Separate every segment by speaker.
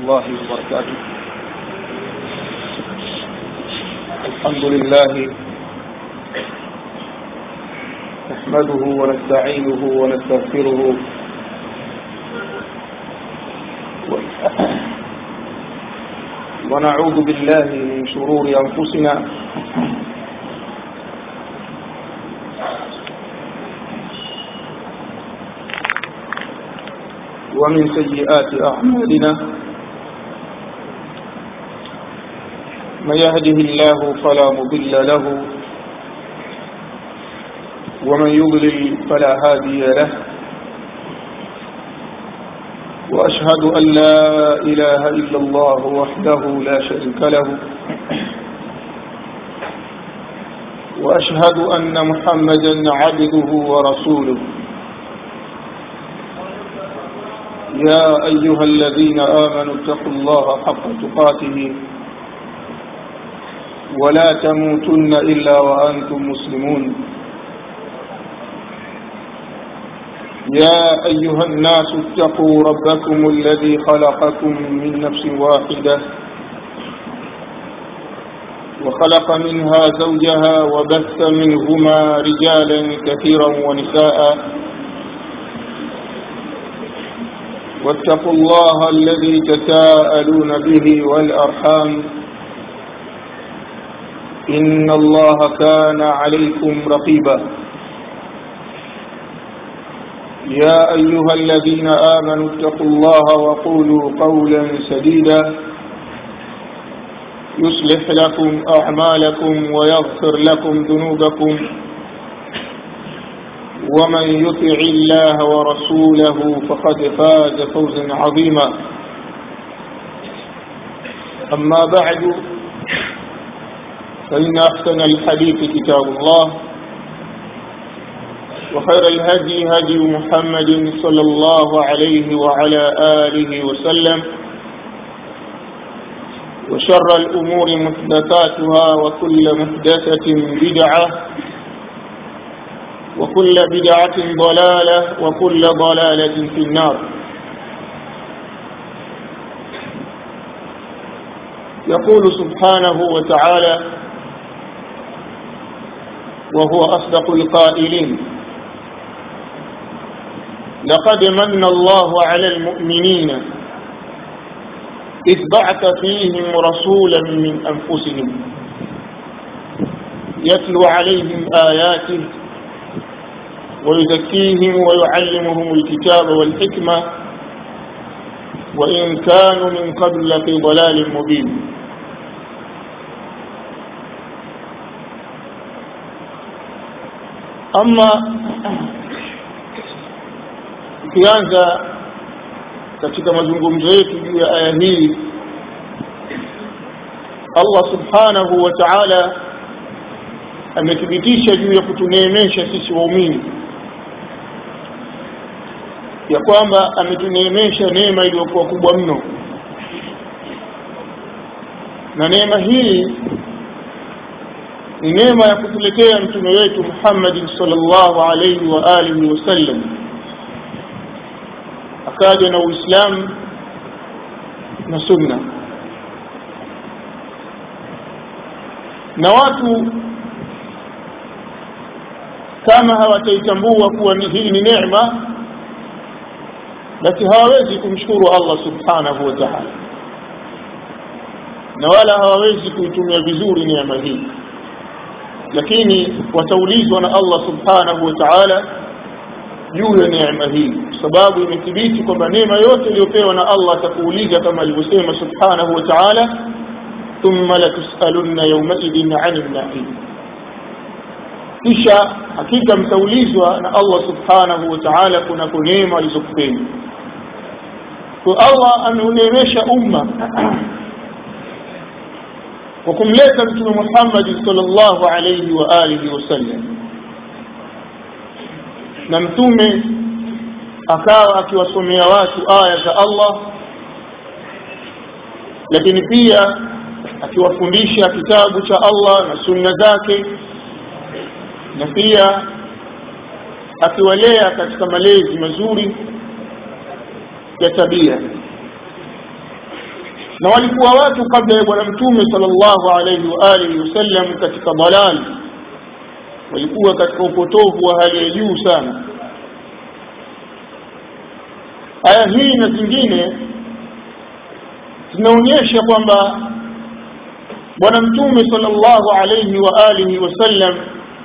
Speaker 1: الله وبركاته الحمد لله نحمده ونستعينه ونستغفره ونعوذ بالله من شرور أنفسنا ومن سيئات أعمالنا من يهده الله فلا مضل له ومن يضلل فلا هادي له وأشهد أن لا إله إلا الله وحده لا شريك له وأشهد أن محمدا عبده ورسوله يا أيها الذين آمنوا اتقوا الله حق تقاته ولا تموتن إلا وأنتم مسلمون يا أيها الناس اتقوا ربكم الذي خلقكم من نفس واحدة وخلق منها زوجها وبث منهما رجالا كثيرا ونساء واتقوا الله الذي تساءلون به والأرحام إن الله كان عليكم رقيبا يا أيها الذين آمنوا اتقوا الله وقولوا قولا سديدا يصلح لكم أعمالكم ويغفر لكم ذنوبكم ومن يطع الله ورسوله فقد فاز فوزا عظيما أما بعد فإن أحسن الحديث كتاب الله وخير الهدي هدي محمد صلى الله عليه وعلى آله وسلم وشر الأمور محدثاتها وكل محدثة بدعة وكل بدعة ضلالة وكل ضلالة في النار يقول سبحانه وتعالى وهو أصدق القائلين لقد من الله على المؤمنين إذ بعث فيهم رسولا من أنفسهم يتلو عليهم آياته ويزكيهم ويعلمهم الكتاب والحكمة وإن كانوا من قبل في ضلال مبين أما tukianza katika mazungumzo yetu juu ya aya hii Allah subhanahu wa ta'ala amethibitisha juu ya kutuneemesha sisi waumini ya kwamba ametuneemesha neema iliyokuwa kubwa mno na neema hii ni neema ya kutuletea mtume wetu Muhammad sallallahu alayhi wa alihi wasallam akaja na Uislamu na Sunna na watu kama hawataitambua kuwa hii ni neema basi hawawezi kumshukuru Allah subhanahu wa ta'ala na wala hawawezi kuitumia vizuri neema hii lakini wataulizwa na Allah subhanahu wa ta'ala juu ya neema hii sababu imethibiti kwamba neema yote iliyopewa na Allah atakuuliza kama alivyosema subhanahu wa ta'ala thumma latusalunna yawmaidhin 'anil na'im kisha hakika mtaulizwa na Allah subhanahu wa ta'ala kuna neema alizokupeni kwa Allah ameuneemesha umma kwa kumleta mtume Muhammad sallallahu alayhi wa alihi wasallam na mtume akawa akiwasomea watu aya za Allah lakini pia akiwafundisha kitabu cha Allah na sunna zake na pia akiwalea katika malezi mazuri ya tabia na walikuwa watu kabla ya bwana mtume sallallahu alaihi wa alihi wasallam katika dalali walikuwa katika upotovu wa hali ya juu sana aya hii na zingine zinaonyesha kwamba bwana mtume sallallahu alaihi wa alihi wasallam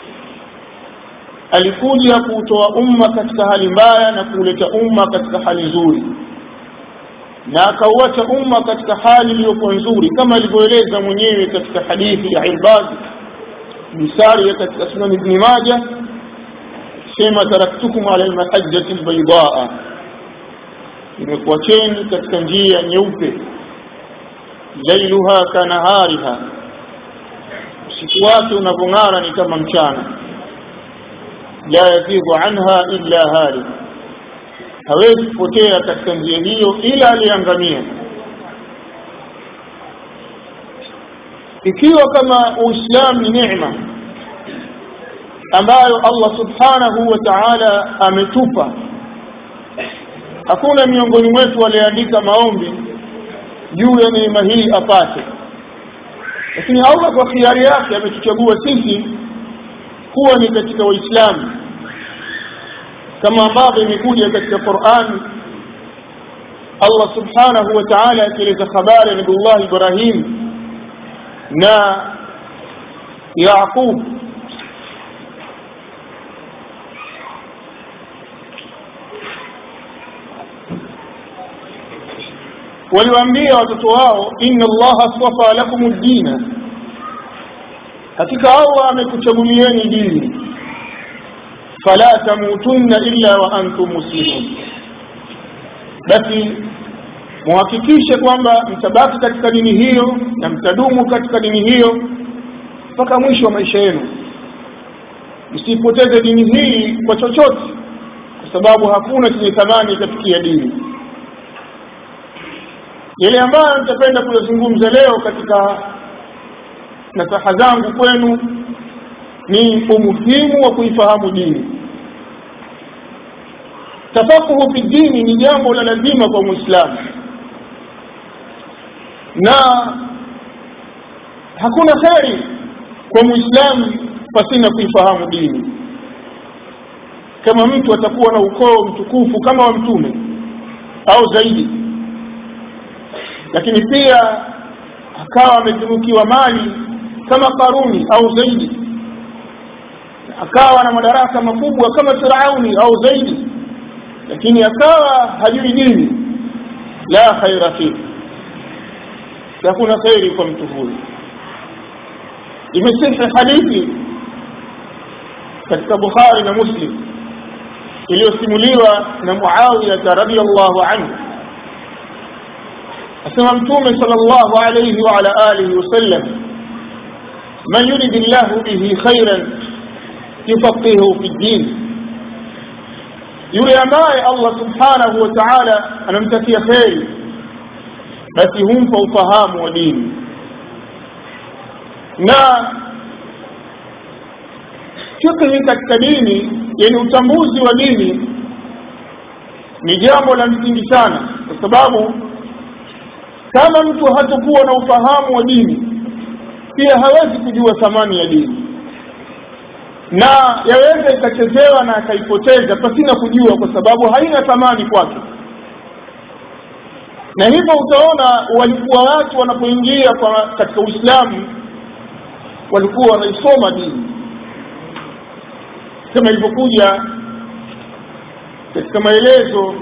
Speaker 1: alikuja kuutoa umma katika hali mbaya na kuleta umma katika hali nzuri na akauacha umma katika hali iliyokuwa nzuri kama alivyoeleza mwenyewe katika hadithi ya Irbad Bisari katika Sunan Ibn Majah sema taraktukum ala almahajjati albaydaa nimekuacheni katika njia nyeupe lailuha kanahariha usiku wake unavyong'ara ni kama mchana la yazighu anha illa halik hawezi kupotea katika njia hiyo ila aliangamia ikiwa kama uislamu ni neema ambayo Allah subhanahu wa ta'ala ametupa hakuna miongoni mwetu aliyeandika maombi juu ya neema hii apate lakini Allah kwa khiari yake ametuchagua sisi kuwa ni katika waislamu kama ambavyo imekuja katika Qur'an Allah subhanahu wa ta'ala akieleza habari ya Nabii Ibrahim na Yaqub waliwaambia watoto wao inna allaha astafa lakum ad-dina hakika Allah amekuchagulieni dini fala tamutunna illa wa antum muslimun basi muhakikishe kwamba mtabaki katika dini hiyo na mtadumu katika dini hiyo mpaka mwisho wa maisha yenu msipoteze dini hii kwa chochote kwa sababu hakuna chenye thamani kafikia dini yale ambayo nitapenda kuyazungumza leo katika nasaha zangu kwenu ni umuhimu wa kuifahamu dini tafakuhu fi dini ni jambo la lazima kwa muislamu na hakuna kheri kwa muislamu pasina kuifahamu dini kama mtu atakuwa na ukoo mtukufu kama wa mtume au zaidi lakini pia akawa ametunukiwa mali kama Karuni au zaidi akawa na madaraka makubwa kama Firauni au zaidi lakini akawa hajui dini la khaira fi hakuna khairi kwa mtu huyu imesihi hadithi katika Bukhari na Muslim iliyosimuliwa na Muawiya radhiyallahu anhu asema mtume sallallahu alayhi wa ala alihi wasallam man yurid Allah bihi khairan yufaqihu fi din yule ambaye Allah subhanahu wa ta'ala anamtakia khairi basi humpa ufahamu wa dini na fikhi katika dini yani utambuzi wa dini ni jambo la msingi sana kwa sababu kama mtu hatakuwa na ufahamu wa dini pia hawezi kujua thamani ya dini na yaweza ikachezewa na akaipoteza pasina kujua kwa sababu haina thamani kwake na hivyo utaona walikuwa watu wanapoingia kwa katika Uislamu walikuwa wanaisoma dini kama ilivyokuja katika maelezo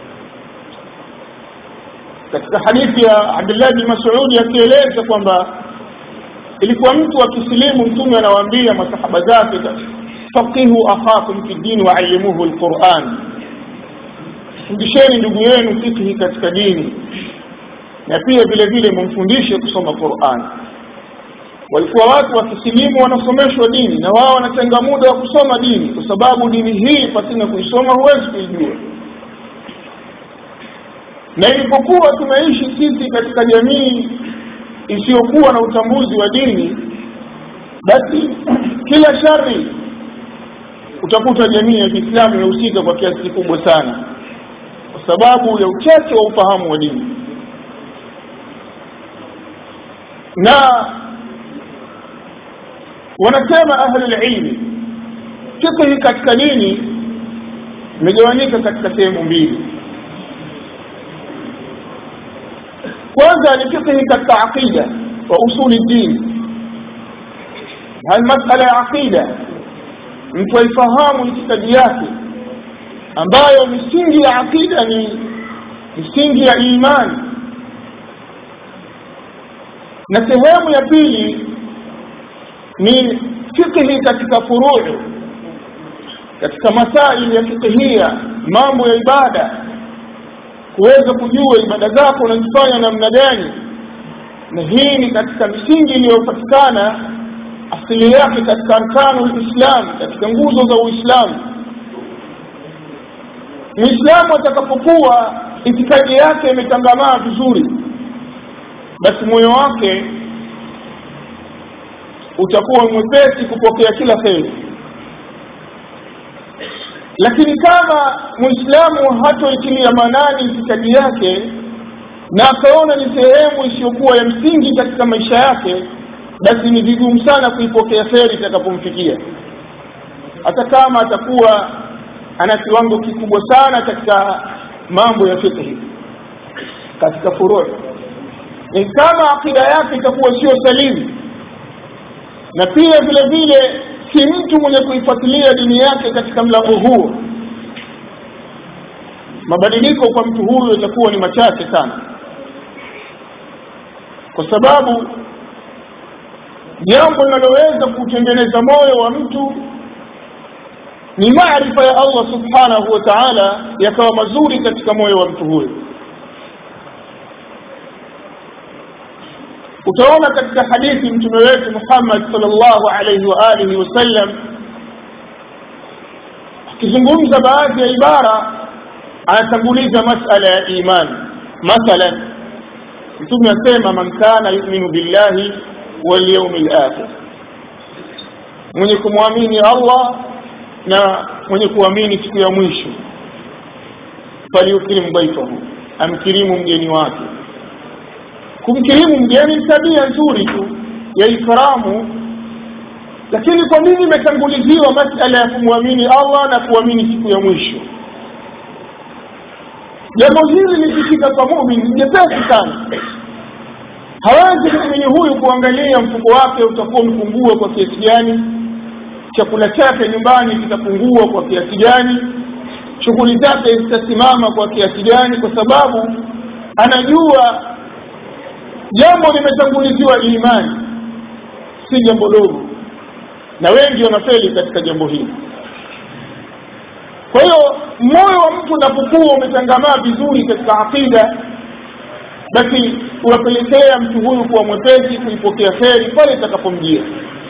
Speaker 1: katika hadithi ya Abdullah bin Mas'ud akieleza kwamba ilikuwa mtu akisilimu mtume anawaambia masahaba zake faqihu akhakum fi din wa allimuhu alquran fundisheni ndugu yenu fikhi katika dini na pia vile vile mumfundishe kusoma Qur'an walikuwa watu wakisilimu wanasomeshwa dini na wao wanatenga muda wa kusoma dini kwa sababu dini hii pasina kuisoma huwezi kuijua na ilipokuwa tumeishi sisi katika jamii isiyokuwa na utambuzi wa dini basi kila shari utakuta jamii ya Kiislamu inahusika kwa kiasi kikubwa sana kwa sababu ya uchache wa ufahamu wa dini na wanasema ahlulilmi fiqhi katika dini imegawanyika katika sehemu mbili kwanza ni fiqhi katika aqida wa usuli din hal masala ya aqida mtu aifahamu itikadi yake ambayo misingi ya aqida ni misingi ya imani na sehemu ya pili ni fiqhi katika furuu katika masaili ya fiqhia mambo ya ibada kuweza kujua ibada zako unazifanya namna gani na hii ni katika misingi iliyopatikana asili yake katika arkanu lislam katika nguzo za uislamu muislamu atakapokuwa itikadi yake imetangamaa vizuri basi moyo wake utakuwa mwepesi kupokea kila kheri lakini kama muislamu hatoitilia manani itikadi yake na akaona ni sehemu isiyokuwa ya msingi katika maisha yake basi ni vigumu sana kuipokea kheri itakapomfikia hata kama atakuwa ana kiwango kikubwa sana katika mambo ya fiqhi katika furuu ni kama akida yake itakuwa sio salimu na pia vile vile si mtu mwenye kuifuatilia dini yake katika mlango huo mabadiliko kwa mtu huyo itakuwa ni machache sana kwa sababu jambo linaloweza kutengeneza moyo wa mtu ni maarifa ya Allah subhanahu wa ta'ala yakawa mazuri katika moyo wa mtu huyo utaona katika hadithi mtume wetu Muhammad sallallahu alayhi wa alihi wasallam akizungumza baadhi ya ibara anatanguliza masala ya imani mathalan mtume asema man kana yu'minu billahi wal yawmil akhir mwenye kumwamini Allah na mwenye kuamini siku ya mwisho falyukrim dhaifahu amkirimu mgeni wake kumkirimu mgeni ni tabia nzuri tu ya ikramu lakini kwa nini imetanguliziwa masala ya kumwamini Allah na kuamini siku ya mwisho jambo hili likifika kwa mumin ni jepesi sana hawezi muumini huyu kuangalia mfuko wake utakuwa umepungua kwa kiasi gani chakula chake nyumbani kitapungua kwa kiasi gani shughuli zake zitasimama kwa kiasi gani kwa sababu anajua jambo limetanguliziwa imani si jambo dogo na wengi wanafeli katika jambo hili kwa hiyo moyo wa mtu unapokuwa umetangamaa vizuri katika aqida basi unapelekea mtu huyu kuwa mwepesi kuipokea kheri pale itakapomjia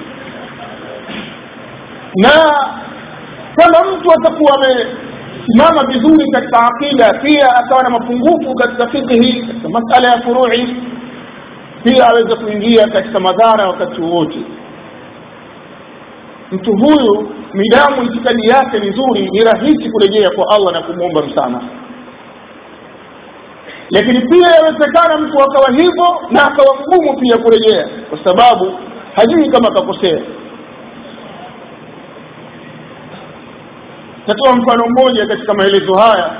Speaker 1: na kama mtu atakuwa amesimama vizuri katika aqida pia akawa na mapungufu katika fikhi katika masala ya furui pia aweze kuingia katika madhara wakati wowote mtu huyu midamu itikadi yake ni nzuri ni rahisi kurejea kwa Allah na kumwomba msamaha lakini pia yawezekana mtu akawa hivyo na akawa mgumu pia kurejea kwa sababu hajui kama akakosea tatoa mfano mmoja katika maelezo haya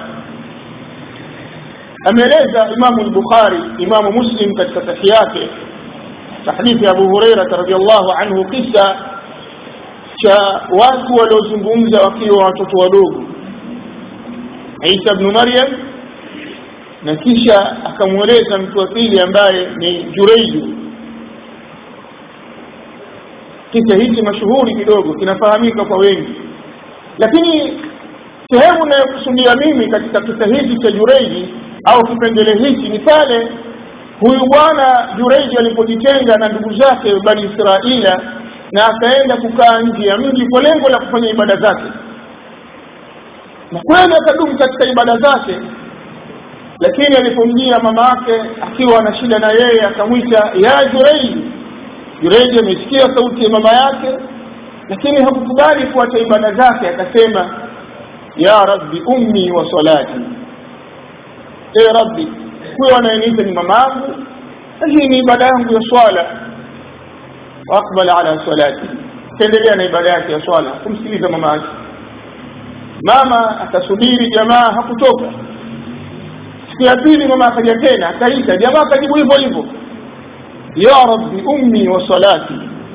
Speaker 1: ameeleza imamu al-bukhari imamu muslim katika sahihi yake hadithi ya abu huraira radhiallahu anhu kisa cha watu waliozungumza wakiwa watoto wadogo Isa ibn Maryam na kisha akamweleza mtu wa pili ambaye ni Jureiju kisa hichi mashuhuri kidogo kinafahamika kwa wengi lakini sehemu inayokusudia mimi katika kisa hiki cha Jureiji au kipengele hiki ni pale huyu bwana Jureiji alipojitenga na ndugu zake bani Israila na akaenda kukaa nje ya mji kwa lengo la kufanya ibada zake na kweli akadumu katika ibada zake lakini alipomjia mama yake akiwa na shida na yeye akamwita ya Jureiji Jureiji amesikia sauti ya mama yake lakini hakukubali kuacha ibada zake akasema ya rabbi ummi wa salati e rabbi huyo anayeniita ni mama yangu hii ni ibada yangu ya swala waaqbala ala salati kaendelea na ibada yake ya swala kumsikiliza mama yake mama atasubiri jamaa hakutoka siku ya pili mama akaja tena akaita jamaa akajibu hivyo hivyo ya rabbi ummi wa salati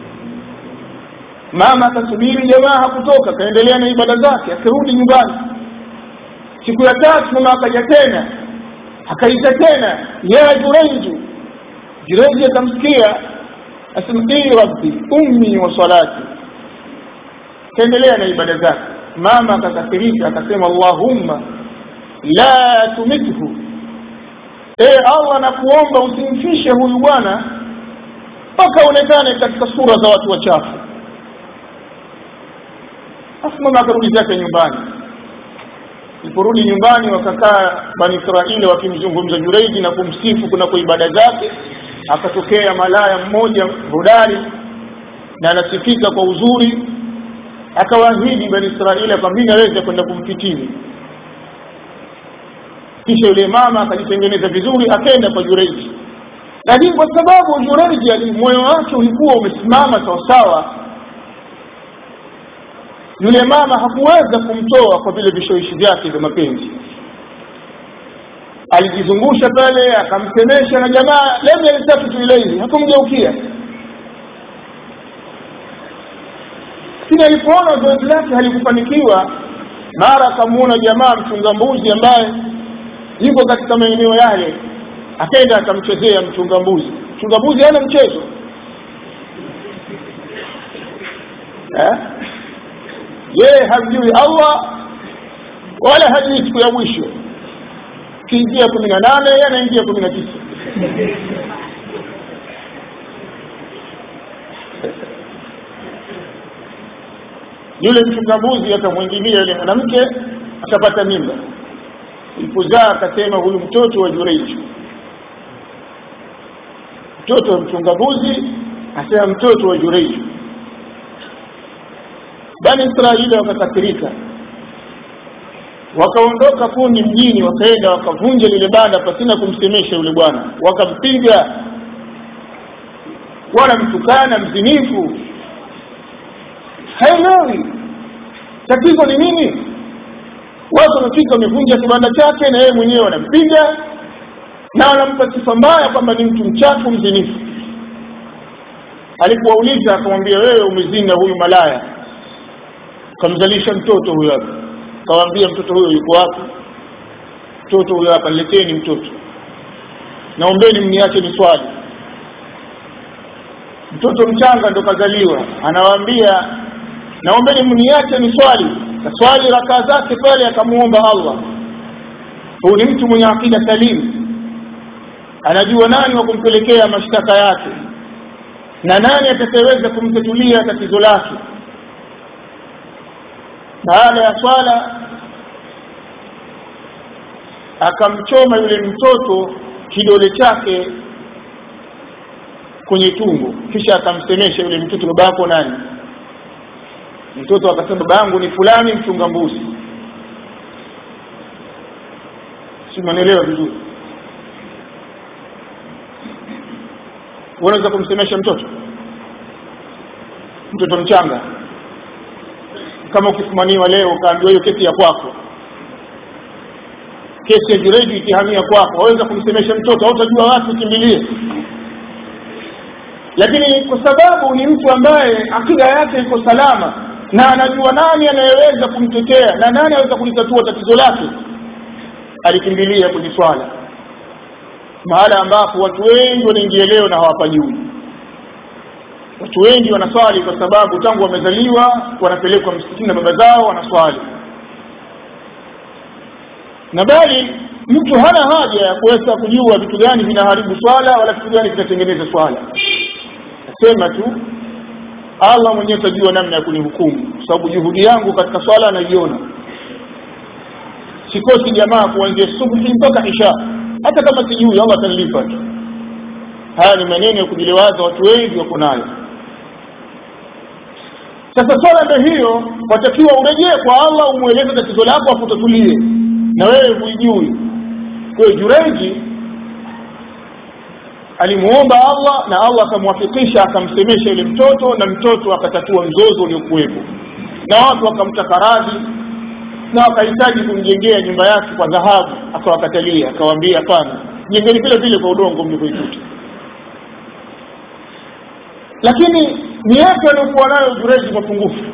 Speaker 1: mama akasubiri jamaa hakutoka kaendelea na ibada zake akirudi nyumbani siku ya tatu mama akaja tena akaita tena ya jureiju jureiju akamsikia asema ii rabbi ummi wa salati kaendelea na ibada zake mama akakasirika akasema allahumma la tumithu e allah nakuomba usimfishe huyu bwana mpaka aonekane katika sura za watu wachafu afu mama akarudi zake nyumbani iliporudi nyumbani wakakaa bani israeli wakimzungumza jureidi na kumsifu kunako ibada zake akatokea malaya mmoja hodari na anasifika kwa uzuri akawaahidi bani israeli kwamba mimi naweza kwenda kumfitini kisha yule mama akajitengeneza vizuri akaenda kwa jureidi lakini kwa sababu jureidi moyo wake ulikuwa umesimama sawasawa yule mama hakuweza kumtoa kwa vile vishawishi vyake vya mapenzi alijizungusha pale akamsemesha na jamaa lam yaltafitu ilaihi hakumgeukia lakini alipoona zoezi lake halikufanikiwa mara akamuona jamaa mchunga mbuzi ambaye yuko katika maeneo yale akaenda akamchezea mchunga mbuzi mchunga mbuzi hana mchezo eh? yeye hamjui allah wala hajui siku ya mwisho kiingia kumi na nane yeye anaingia kumi na tisa yule mchungambuzi akamwingilia yule mwanamke akapata mimba ilipozaa akasema huyu mtoto wa jureiji mtoto wa mchungambuzi asema mtoto wa jureiji bani israeli wakakasirika wakaondoka kundi mjini wakaenda wakavunja lile banda pasina kumsemesha yule bwana wakampiga wanamtukana mzinifu haelewi tatizo ni nini watu wamefika wamevunja kibanda chake na yeye mwenyewe wanampiga na wanampa sifa mbaya kwamba ni mtu mchafu mzinifu alipowauliza akamwambia wewe umezini na huyu malaya kamzalisha mtoto huyo hapa kawaambia mtoto huyo yuko wapi mtoto huyo hapa leteni mtoto naombeni mniache ni swali mtoto mchanga ndo kazaliwa anawaambia naombeni mniache ni swali kaswali rakaa zake pale akamuomba allah huyu ni mtu mwenye akida salimu anajua nani wa kumpelekea mashtaka yake na nani atakayeweza kumtatulia tatizo lake baada ya swala akamchoma yule mtoto kidole chake kwenye tumbo kisha akamsemesha yule mtoto baba yako nani mtoto akasema baba yangu ni fulani mchunga mbuzi si manielewa vizuri unaweza kumsemesha mtoto mtoto mchanga kama ukifumaniwa leo ukaambiwa hiyo kesi ya kwako kesi ya jureji ikihamia kwako waweza kumsemesha mtoto hautajua wapi ukimbilie lakini kwa sababu ni mtu ambaye akida yake iko salama na anajua nani anayeweza kumtetea na nani anaweza kulitatua tatizo lake alikimbilia kwenye swala mahala ambapo watu wengi wanaingia leo na hawapajui watu wengi wanaswali kwa sababu tangu wamezaliwa wanapelekwa msikitini na baba zao wanaswali na bali mtu hana haja ya kuweza kujua vitu gani vinaharibu swala wala vitu gani vinatengeneza swala nasema tu allah mwenyewe atajua namna ya kunihukumu kwa sababu juhudi yangu katika swala anaiona sikosi jamaa kuanzia subuhi mpaka isha hata kama sijui allah atanilipa tu haya ni maneno ya kujilewaza watu wengi wako nayo sasa swala ndio hiyo watakiwa urejee kwa allah umweleze tatizo lako afu utatulie na wewe huijui kwa jureji alimuomba Allah na Allah akamwafikisha akamsemesha yule mtoto na mtoto akatatua mzozo uliokuwepo na watu wakamtaka radhi na wakahitaji kumjengea nyumba yake kwa dhahabu akawakatalia akawaambia hapana jengeni vile vile kwa udongo mlivyoikuta lakini ni yapi aliyokuwa nayo Jureji mapungufu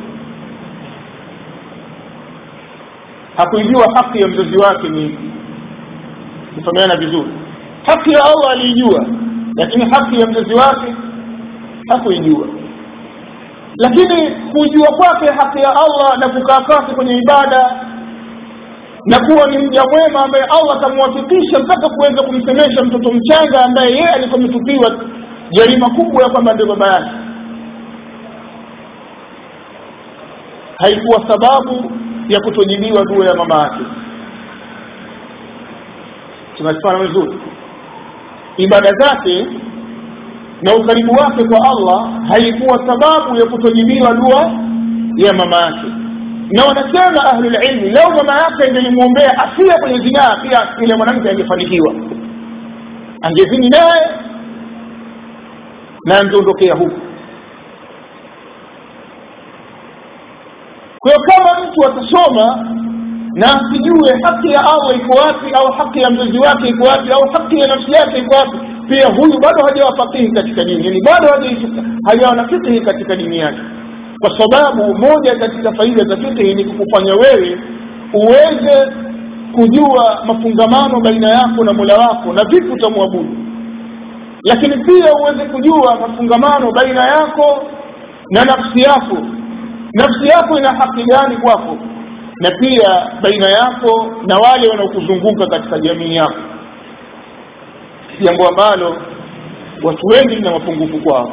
Speaker 1: hakuijua haki ya mzazi wake ni kufahamiana vizuri haki ya Allah aliijua lakini haki ya mzazi wake hakuijua lakini kujua kwake haki ya Allah na kukaa kwake kwenye ibada na kuwa ni mja mwema ambaye Allah atamwafikisha mpaka kuweza kumsemesha mtoto mchanga ambaye yeye alikuwa ametupiwa jarima kubwa ya kwamba ndio baba yake haikuwa sababu ya kutojibiwa dua ya mama yake tunazifanya vizuri ibada zake na ukaribu wake kwa Allah haikuwa sababu ya kutojibiwa dua ya mama yake na wanasema ahlul ilmi leo mama yake ingelimwombea afia kwenye zinaa pia yule mwanamke angefanikiwa angezini naye na angeondokea huku kwa hiyo kama mtu atasoma na asijue haki ya Allah iko wapi au haki ya mzazi wake iko wapi au haki ya nafsi yake iko wapi pia huyu bado hajawa fakihi katika dini yani bado hajawa na fikihi katika dini yake kwa sababu moja katika faida za fikihi ni kukufanya wewe uweze kujua mafungamano baina yako na Mola wako na vipi utamwabudu lakini pia uweze kujua mafungamano baina yako na nafsi yako nafsi yako ina haki gani kwako na pia baina yako na wale wanaokuzunguka katika jamii yako jambo ambalo watu wengi lina mapungufu kwao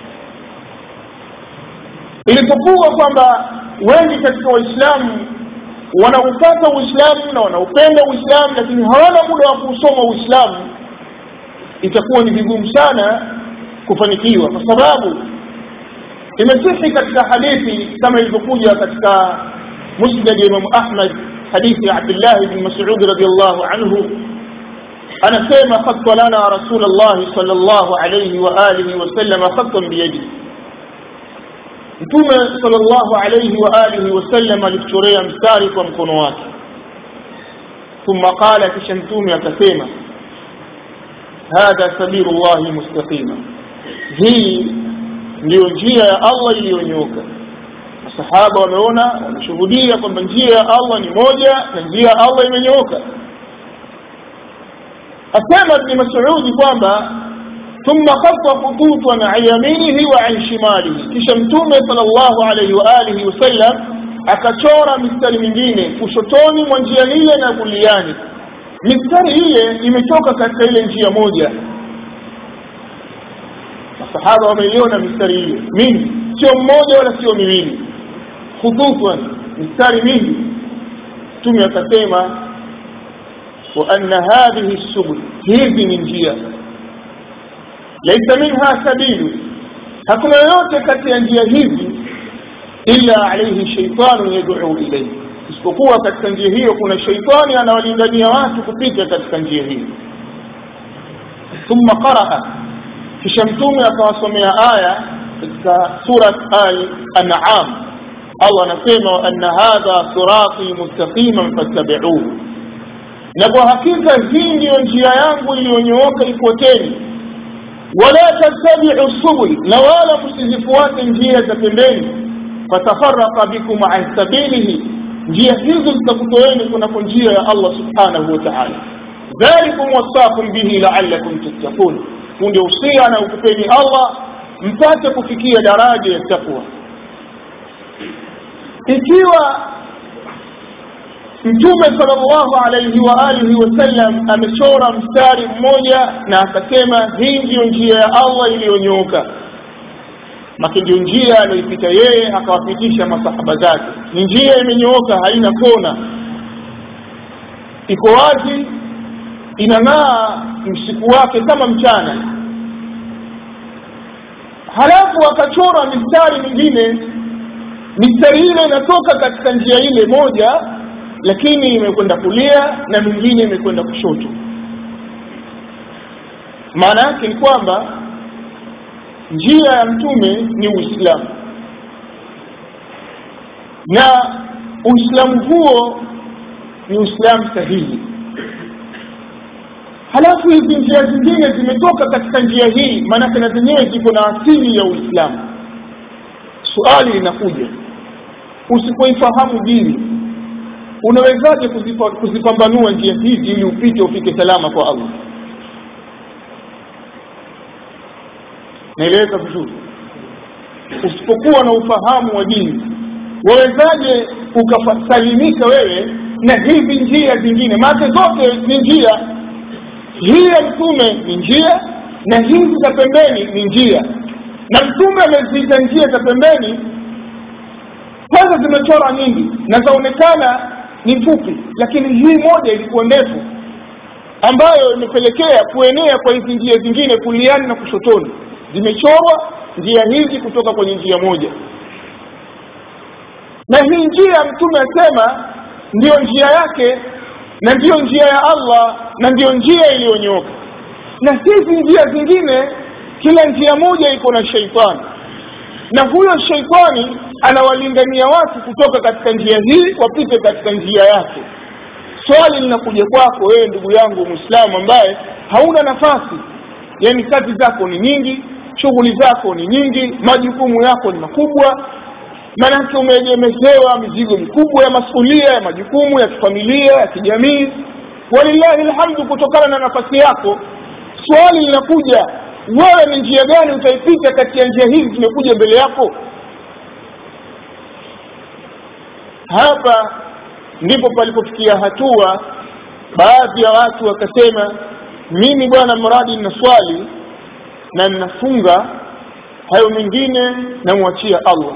Speaker 1: ilipokuwa kwamba wengi katika waislamu wanaupata uislamu na wanaupenda uislamu lakini hawana muda wa kuusoma uislamu itakuwa ni vigumu sana kufanikiwa kwa sababu imesihi katika hadithi kama ilivyokuja katika musnad ya Imam Ahmad hadithi ya Abdullah bin Mas'ud radiyallahu anhu anasema khatta lana Rasulullah sallallahu alayhi wa alihi wa sallam khattan biyadi Mtume sallallahu alayhi wa alihi wa sallam alituchorea mstari kwa mkono wake thumma qala kisha mtume akasema hadha sabilullahi mustaqima hii ndiyo njia ya Allah iliyonyoka masahaba wameona wameshuhudia kwamba njia ya Allah ni moja na njia ya Allah imenyooka asema ibn Mas'ud kwamba thumma khatta khututan an yaminihi wa an shimalihi kisha mtume sallallahu alayhi wa alihi wasallam akachora mistari mingine kushotoni mwa njia ile na kuliani mistari ile imetoka katika ile njia moja masahaba wameiona mistari ile mingi sio mmoja wala sio miwili khututwan mistari mingi mtume akasema wa anna hadhihi subul hizi ni njia laisa minha sabilu hakuna yoyote kati ya njia hizi illa alayhi shaytanu yad'u ilayhi isipokuwa katika njia hiyo kuna shaitani anawalingania watu kupita katika njia hiyo thumma qaraa kisha mtume akawasomea aya katika surat al-an'am Allah anasema wa anna hadha sirati mustaqiman fattabi'uhu na kwa hakika hii ndiyo njia yangu iliyonyooka ifuateni wala tattabi'u subul na wala msizifuate njia za pembeni fatafarraqa bikum an sabilihi njia hizo zitakutoeni kunako njia ya Allah subhanahu wa ta'ala dhalikum wasaqum bihi la'allakum tattaqun ndio usia na ukupeni Allah mpate kufikia daraja ya takwa ikiwa Mtume sallallahu alayhi wa alihi wasallam amechora mstari mmoja na akasema hii ndiyo njia ya Allah iliyonyooka maki ndio njia aliyoipita yeye akawapitisha masahaba zake ni njia imenyooka haina kona iko wazi inang'aa msiku wake kama mchana halafu akachora mistari mingine mistari ile inatoka katika njia ile moja lakini imekwenda kulia na mingine imekwenda kushoto maana yake ni kwamba njia ya mtume ni uislamu na uislamu huo ni uislamu sahihi halafu hizi njia zingine zimetoka katika njia hii maanake na zenyewe ziko na asili ya uislamu suali linakuja usipoifahamu dini unawezaje kuzipa, kuzipambanua njia hizi ili upite ufike salama kwa allah naeleweka vizuri usipokuwa na ufahamu wa dini wawezaje ukasalimika wewe na hizi njia zingine maake zote ni njia hii ya mtume ni njia na hizi za pembeni ni njia na mtume ameziita njia za pembeni kwanza zimechora nyingi na zaonekana ni fupi lakini hii moja ilikuwa ndefu ambayo imepelekea kuenea kwa hizi njia zingine kuliani na kushotoni zimechorwa njia hizi kutoka kwenye njia moja na hii njia mtume asema ndiyo njia yake na ndiyo njia ya allah na ndiyo njia iliyonyooka na hizi njia zingine kila njia moja iko na sheitani na huyo sheitani anawalingania watu kutoka katika njia hii wapite katika njia yake swali linakuja kwako wewe ndugu yangu mwislamu ambaye hauna nafasi yaani kazi zako ni nyingi shughuli zako ni nyingi majukumu yako ni makubwa maanake umeegemezewa mizigo mikubwa ya masulia ya majukumu ya kifamilia ya kijamii walillahi lhamdu kutokana na nafasi yako swali linakuja wewe ni njia gani utaipita kati ya njia hizi zimekuja mbele yako hapa ndipo palipofikia hatua baadhi ya watu wakasema mimi bwana mradi nina swali na ninafunga hayo mengine namwachia allah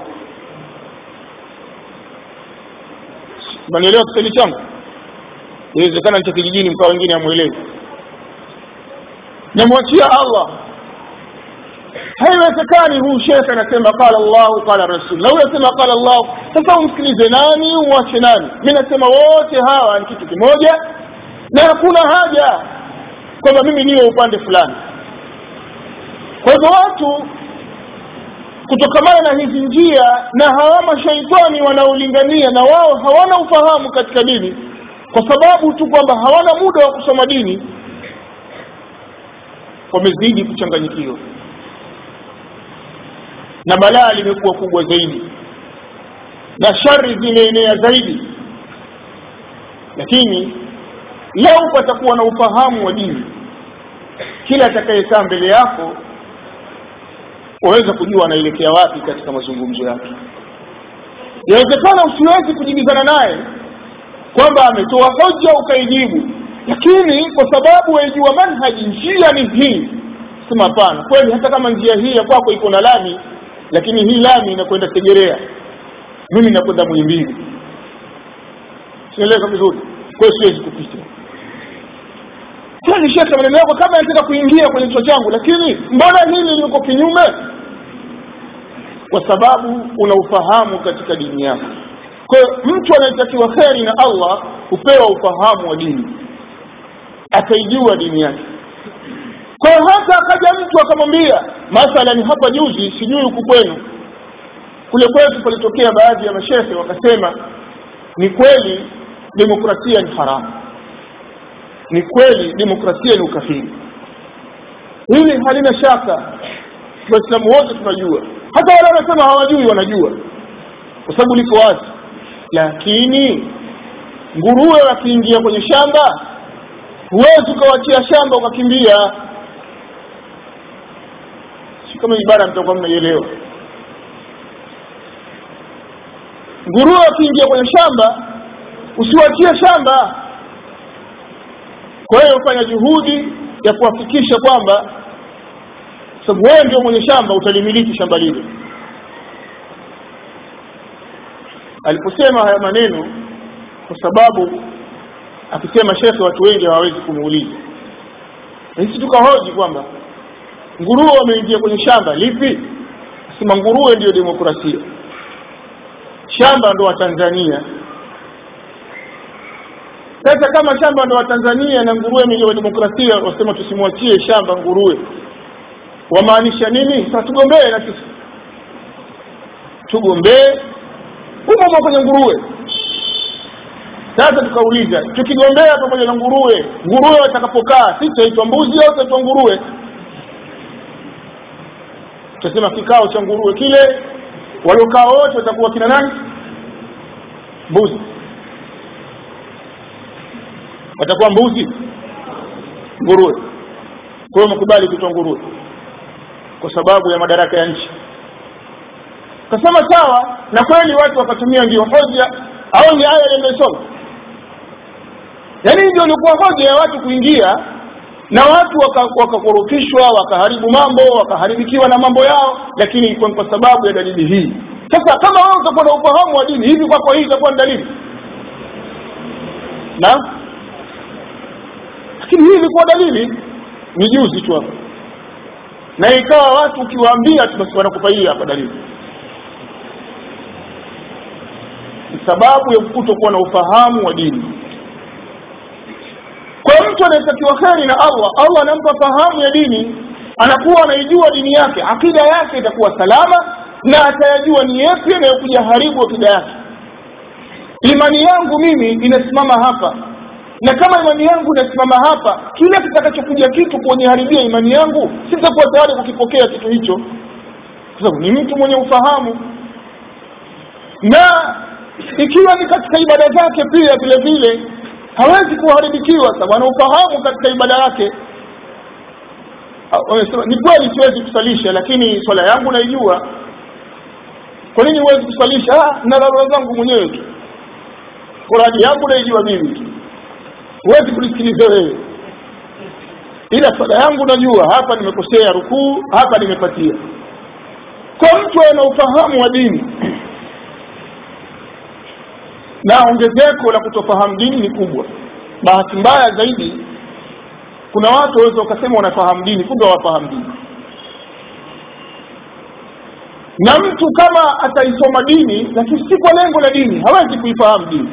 Speaker 1: nanielewa kiswahili changu inawezekana cha kijijini mkaa wengine amwelewi namwachia allah haiwezekani huu shekhe anasema qala llahu qala rasul na huyo asema qala llahu sasa umsikilize nani umwache nani mi nasema wote hawa ni kitu kimoja na hakuna haja kwamba mimi niwe upande fulani kwa hivyo watu kutokamana na hizi njia na hawa mashaitani wanaolingania na wao hawana ufahamu katika dini kwa sababu tu kwamba hawana muda wa kusoma dini wamezidi kuchanganyikiwa na balaa limekuwa kubwa zaidi na shari zimeenea zaidi lakini lau patakuwa na ufahamu wa dini kila atakayekaa mbele yako waweza kujua anaelekea wapi katika mazungumzo yake yawezekana usiwezi kujibizana naye kwamba ametoa hoja ukaijibu lakini kwa sababu waijua manhaji njia ni hii sema hapana kweli hata kama njia hii ya kwako iko na lami lakini hii lami inakwenda segerea mimi nakwenda mwimbili sieleka vizuri kwayo siwezi kupita kweli shekhe maneno yako kama yanataka kuingia kwenye kichwa changu lakini mbona hili liko kinyume kwa sababu una ufahamu katika dini yako kwa hiyo mtu anayetakiwa kheri na allah hupewa ufahamu wa dini akaijua dini yake kwa hiyo hata akaja mtu akamwambia mathalan hapa juzi sijui huku kwenu kule kwetu palitokea baadhi ya mashehe wakasema ni kweli demokrasia ni haramu ni kweli demokrasia ni ukafiri hili halina shaka waislamu wote tunajua hata wale wanasema hawajui wanajua kwa sababu liko wazi lakini nguruwe wakiingia kwenye shamba huwezi ukawachia shamba ukakimbia si kama ibara mtakuwa mnaielewa nguruwe wakiingia kwenye shamba usiwachie shamba kwa hiyo fanya juhudi ya kuhakikisha kwamba sababu wewe ndio mwenye shamba utalimiliki shamba lile aliposema haya maneno kwa sababu akisema shekhe watu wengi hawawezi kumuuliza sisi tukahoji kwamba nguruwe wameingia kwenye shamba lipi sema nguruwe ndiyo demokrasia shamba ndo wa tanzania sasa kama shamba ndo watanzania na nguruwe ni wa demokrasia wasema tusimwachie shamba nguruwe wamaanisha nini sasa tugombee na sisi tugombee humo kwenye nguruwe sasa tukauliza tukigombea pamoja na nguruwe nguruwe watakapokaa si tutaitwa mbuzi au tutaitwa nguruwe tutasema kikao cha nguruwe kile waliokaa wote watakuwa kina nani mbuzi watakuwa mbuzi nguruwe kwa hiyo mkubali kuitwa nguruwe kwa sababu ya madaraka ya nchi kasema sawa na kweli watu wakatumia ndio hoja au ni aya nimesoma yaani ndio ilikuwa hoja ya watu kuingia na watu wakakorofishwa waka wakaharibu mambo wakaharibikiwa na mambo yao lakini kwa, kwa sababu ya dalili hii sasa kama wewe utakuwa na ufahamu wa dini hivi kwako hii itakuwa ni dalili na lakini hii ilikuwa dalili ni juzi tu hapa na ikawa watu ukiwaambia tu basi wanakupa hii hapa dalili ni sababu ya kutokuwa na ufahamu wa dini kwa mtu anayetakiwa kheri na allah allah anampa fahamu ya dini anakuwa anaijua dini yake akida yake itakuwa salama na atayajua ni yepi anayokuja haribu akida yake imani yangu mimi inasimama hapa na kama imani yangu inasimama hapa kile kitakachokuja kitu kuoniharibia imani yangu sitakuwa tayari kukipokea kitu hicho kwa sababu ni mtu mwenye ufahamu na ikiwa ni katika ibada zake pia vile vile hawezi kuharibikiwa sababu ana ufahamu katika ibada yake wamesema ni kweli siwezi kusalisha lakini swala yangu naijua kwa nini huwezi kusalisha ah, na dharura zangu mwenyewe tu kuradi yangu naijua mimi tu huwezi kulisikiliza wewe ila swala yangu najua hapa nimekosea rukuu hapa nimepatia kwa mtu ana ufahamu wa dini na ongezeko la kutofahamu dini ni kubwa bahati mbaya zaidi kuna watu waweza wakasema wanafahamu dini kumbe hawafahamu dini na mtu kama ataisoma dini lakini si kwa lengo la dini hawezi kuifahamu dini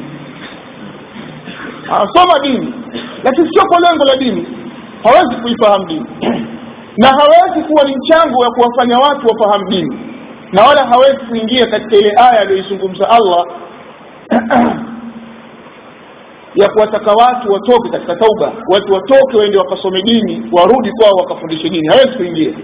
Speaker 1: anasoma dini lakini sio kwa lengo la dini hawezi kuifahamu dini na hawezi kuwa ni mchango wa kuwafanya watu wafahamu dini na wala hawezi kuingia katika ile aya aliyoizungumza allah ya kuwataka watu watoke katika tauba watu watoke waende wakasome dini warudi kwao wakafundishe dini hawezi kuingia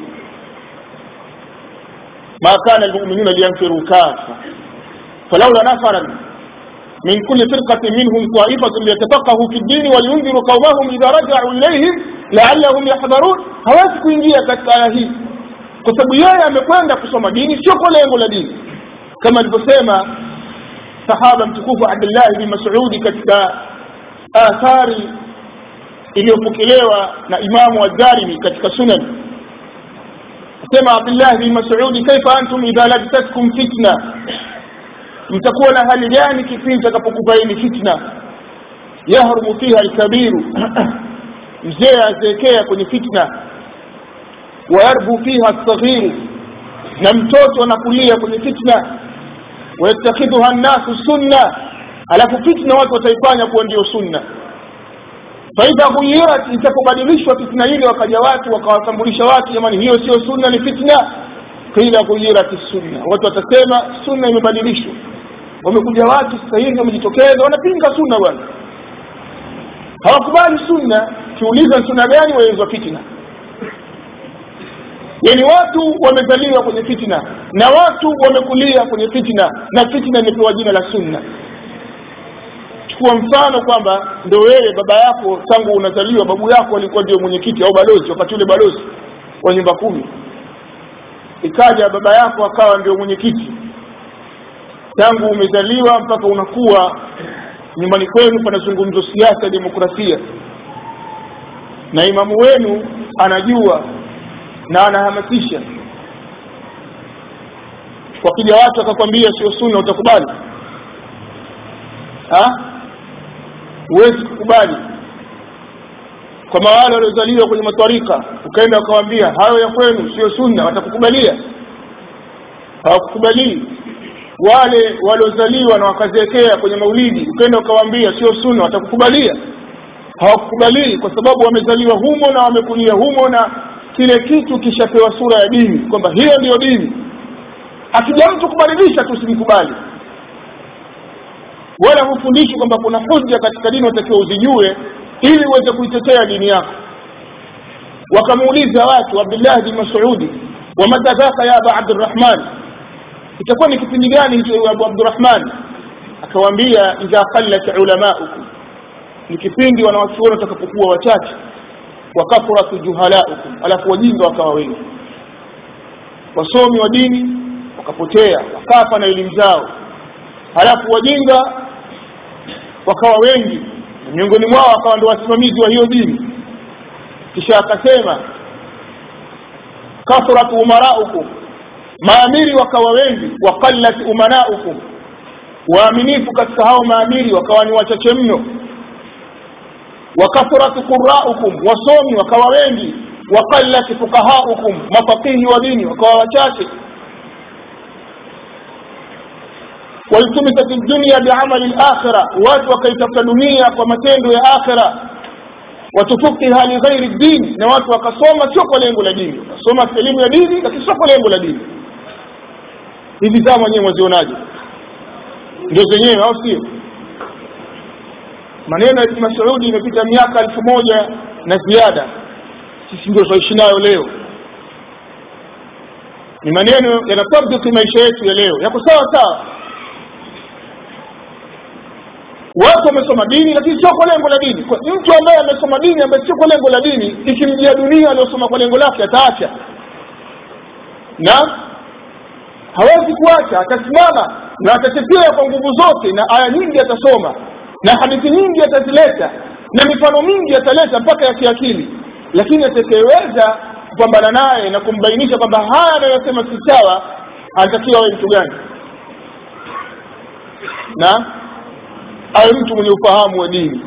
Speaker 1: ma kana almu'minuna liyanfiru kafa falaula nafaran من كل فرقة منهم طائفة ليتفقهوا في الدين ولينذروا قومهم إذا رجعوا إليهم لعلهم يحذرون hawezi kuingia katika aya hii kwa sababu yeye amekwenda kusoma dini sio kwa lengo la dini kama alivyosema sahaba mtukufu Abdullah bin Mas'ud katika athari iliyopokelewa na Imamu Ad-Darimi katika Sunan sema Abdullah bin Mas'ud kaifa antum idha labtatkum fitna mtakuwa na hali gani kipindi takapokufaini fitna yahrumu fiha alkabiru mzee azeekea kwenye fitna wayarbu fiha alsaghiru na mtoto anakulia kwenye fitna wayattakhidhuha nnasu sunna alafu fitna watu wataifanya kuwa ndio sunna faidha ghuyirat itapobadilishwa fitna ile wakaja watu wakawatambulisha watu jamani hiyo sio sunna ni fitna qila ghuyirat sunna watu watasema sunna imebadilishwa wamekuja watu sasa hivi wamejitokeza wanapinga sunna bwana hawakubali sunna kiuliza sunna gani waenzwa fitna yani watu wamezaliwa kwenye fitna na watu wamekulia kwenye fitna na fitna imepewa jina la sunna chukua mfano kwamba ndo wewe baba yako tangu unazaliwa babu yako alikuwa ndio mwenyekiti au balozi wakati ule balozi wa nyumba kumi ikaja baba yako akawa ndio mwenyekiti tangu umezaliwa mpaka unakuwa nyumbani kwenu panazungumzwa siasa demokrasia na imamu wenu anajua na anahamasisha wakija watu akakwambia sio sunna utakubali huwezi kukubali kama wale waliozaliwa kwenye matwarika ukaenda ukawambia hayo ya kwenu sio sunna watakukubalia hawakukubalii wale waliozaliwa na wakazeekea kwenye maulidi ukenda ukawaambia sio sunna watakukubalia hawakukubalii kwa sababu wamezaliwa humo na wamekulia humo na kile kitu kishapewa sura ya dini kwamba hiyo ndiyo dini akija mtu kubadilisha tusimkubali wala hufundishi kwamba kuna hujja katika dini watakiwa uzijue ili uweze kuitetea dini yako wakamuuliza watu abdullah bin masudi wamata dhaka ya aba abdurrahman itakuwa ni kipindi gani hicho abu abdurrahman akawaambia idha qallat ulamaukum ni kipindi wanawachuoni watakapokuwa wachache wakathratu juhalaukum alafu wajinga wakawa wengi wasomi wa dini wakapotea wakafa na elimu zao halafu wajinga wakawa wengi miongoni mwao wakawa ndio wasimamizi wa hiyo dini kisha akasema kathratu umaraukum maamiri wakawa wengi waqallat umanaukum waaminifu katika hao maamiri wakawa ni wachache mno wakathratu quraukum wasomi wakawa wengi waqallat fuqahaukum mafaqihi wa dini wakawa wachache waltumisat dunya biamali lakhira watu wakaitafuta dunia kwa matendo ya akhira watufukiha lighairi dini na watu wakasoma sio kwa lengo la dini wakasoma elimu ya dini lakini sio kwa lengo la dini hivi zama wenyewe mwazionaje ndio zenyewe au sio maneno ya ibn masudi imepita miaka elfu moja na ziada sisi ndio tunaishi nayo leo ni maneno yanatabdiki maisha yetu ya leo yako sawa sawa watu wamesoma dini lakini sio kwa lengo la dini kwa mtu ambaye amesoma dini ambaye sio kwa lengo la dini ikimjia dunia aliyosoma kwa lengo lake ataacha na hawezi kuacha atasimama na atatetea kwa nguvu zote na aya nyingi atasoma na hadithi nyingi atazileta na mifano mingi ataleta mpaka ya kiakili lakini atakayeweza kupambana naye na kumbainisha kwamba haya anayosema si sawa anatakiwa awe mtu gani na awe mtu mwenye ufahamu wa dini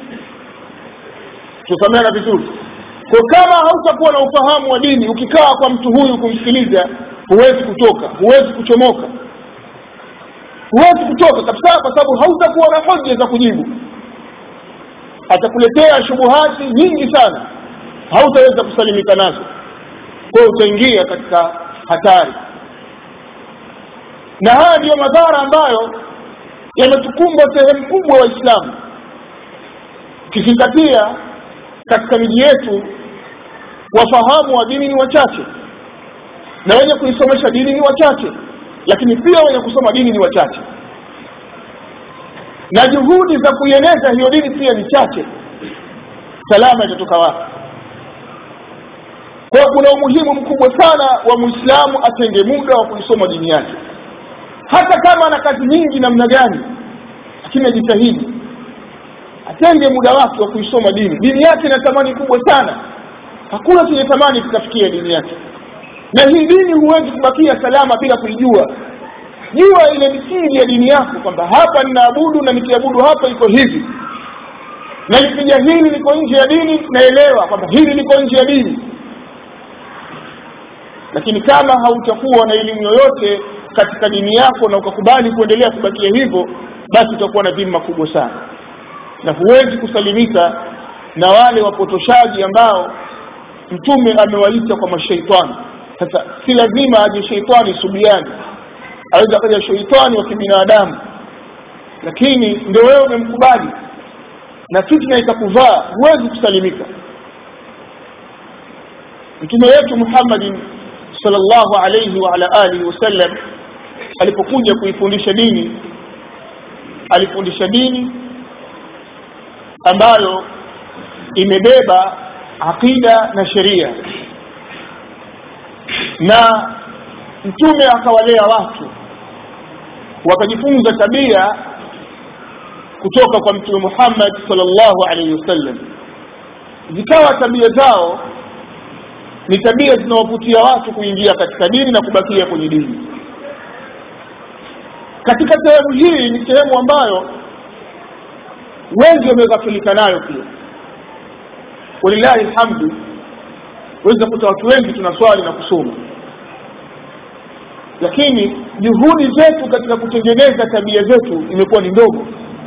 Speaker 1: tusameana vizuri kwa kama hautakuwa na ufahamu wa dini ukikaa kwa mtu huyu kumsikiliza huwezi kutoka huwezi kuchomoka huwezi kutoka kabisa kwa sababu hautakuwa na hoja za kujibu atakuletea shubuhati nyingi sana hautaweza kusalimika nazo kwa utaingia katika hatari na haya ndiyo madhara ambayo yametukumba sehemu kubwa waislamu ukizingatia katika miji yetu wafahamu wa dini ni wachache na wenye kuisomesha dini ni wachache lakini pia wenye kusoma dini ni wachache na juhudi za kuieneza hiyo dini pia ni chache salama itatoka wapi kwa kuna umuhimu mkubwa sana wa muislamu atenge muda wa kuisoma dini yake hata kama ana kazi nyingi namna gani lakini ajitahidi atenge muda wake wa kuisoma dini dini yake ina thamani kubwa sana hakuna chenye thamani kikafikia dini yake na hii dini huwezi kubakia salama bila kuijua jua ile misingi ya dini yako kwamba hapa ninaabudu na nikiabudu hapa iko hivi na nikija hili liko nje ya dini naelewa kwamba hili liko nje ya dini lakini kama hautakuwa na elimu yoyote katika dini yako na ukakubali kuendelea kubakia hivyo basi utakuwa na dhima kubwa sana na huwezi kusalimika na wale wapotoshaji ambao mtume amewaita kwa mashaitani sasa si lazima aje sheitani subiani aweza akaja sheitani wa kibinadamu lakini ndio wewe umemkubali na fitna itakuvaa huwezi kusalimika mtume wetu muhammadin sallallahu alayhi wa ala alihi wasallam alipokuja kuifundisha dini alifundisha dini ambayo imebeba aqida na sheria na mtume akawalea watu wakajifunza tabia kutoka kwa mtume Muhammad sallallahu alaihi wasallam zikawa tabia zao ni tabia zinawavutia watu kuingia katika dini na kubakia kwenye dini katika sehemu hii ni sehemu ambayo wengi wameghafilika nayo pia walillahi alhamdu waweza kuta watu wengi tunaswali na kusoma lakini juhudi zetu katika kutengeneza tabia zetu imekuwa ni ndogo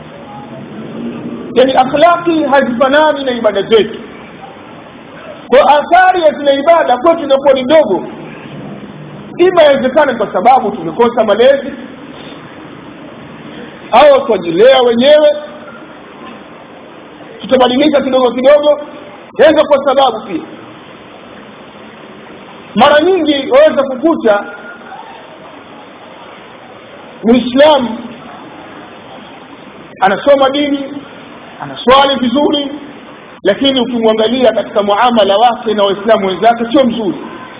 Speaker 1: yani akhlaqi hazifanani na ibada zetu kwa athari ya zile ibada kwetu inakuwa ni ndogo ima inawezekana kwa sababu tumekosa malezi au twajilea wenyewe tutabadilika kidogo kidogo yaweza kwa sababu pia mara nyingi waweza kukuta muislamu anasoma dini anaswali vizuri lakini ukimwangalia katika muamala wake na waislamu wenzake sio mzuri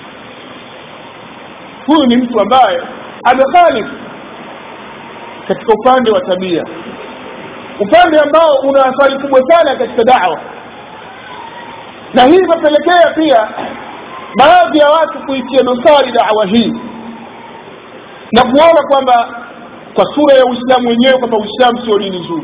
Speaker 1: huyu ni mtu ambaye amekhalifu katika upande wa tabia upande ambao una athari kubwa sana katika dawa na hii imepelekea pia baadhi ya watu kuitia dosari dawa hii na kuona kwamba kwa sura ya uislamu wenyewe kwamba uislamu sio dini nzuri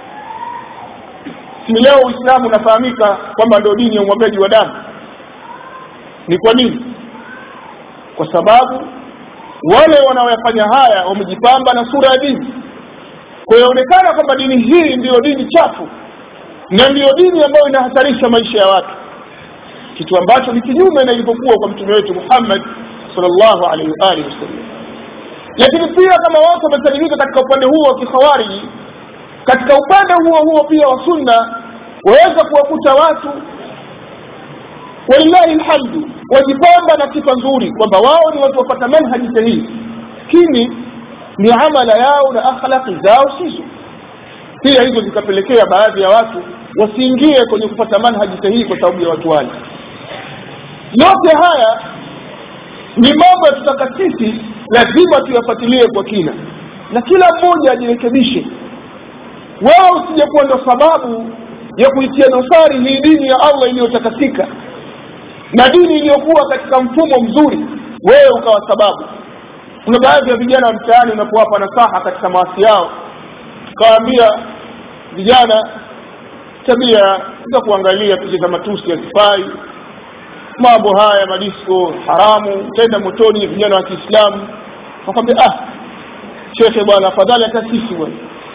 Speaker 1: si leo uislamu unafahamika kwamba ndio dini ya umwagaji wa damu ni kwa nini kwa sababu wale wanaoyafanya haya wamejipamba na sura ya dini kwa inaonekana kwamba dini hii ndiyo dini chafu na ndiyo dini ambayo inahatarisha maisha ya watu kitu ambacho ni kinyume na ilivyokuwa kwa mtume wetu Muhammad sallallahu alaihi wa alihi wasallam lakini pia kama watu wamesalimika katika upande huo wa kikhawariji katika upande huo huo pia wa sunna waweza kuwakuta watu walillahi lhamdu wajipamba na sifa nzuri kwamba wao ni watu wapata manhaji sahihi lakini ni amala yao na akhlaqi zao sizo pia hizo zikapelekea baadhi ya watu wasiingie kwenye kupata manhaji sahihi kwa sababu ya watu wale yote haya ni mambo ya tutaka sisi lazima tuyafuatilie kwa kina na kila mmoja ajirekebishe wao usije kuwa ndo sababu ya kuitia dosari hii dini ya allah iliyotakasika na dini iliyokuwa katika mfumo mzuri wewe ukawa sababu kuna baadhi ya vijana wa mtaani unapowapa nasaha katika maasi yao ukawaambia vijana tabia za kuangalia picha za matusi hazifai mambo haya madisko haramu utaenda motoni vijana wa kiislamu wakwambia ah shekhe bwana afadhali hata sisi bwana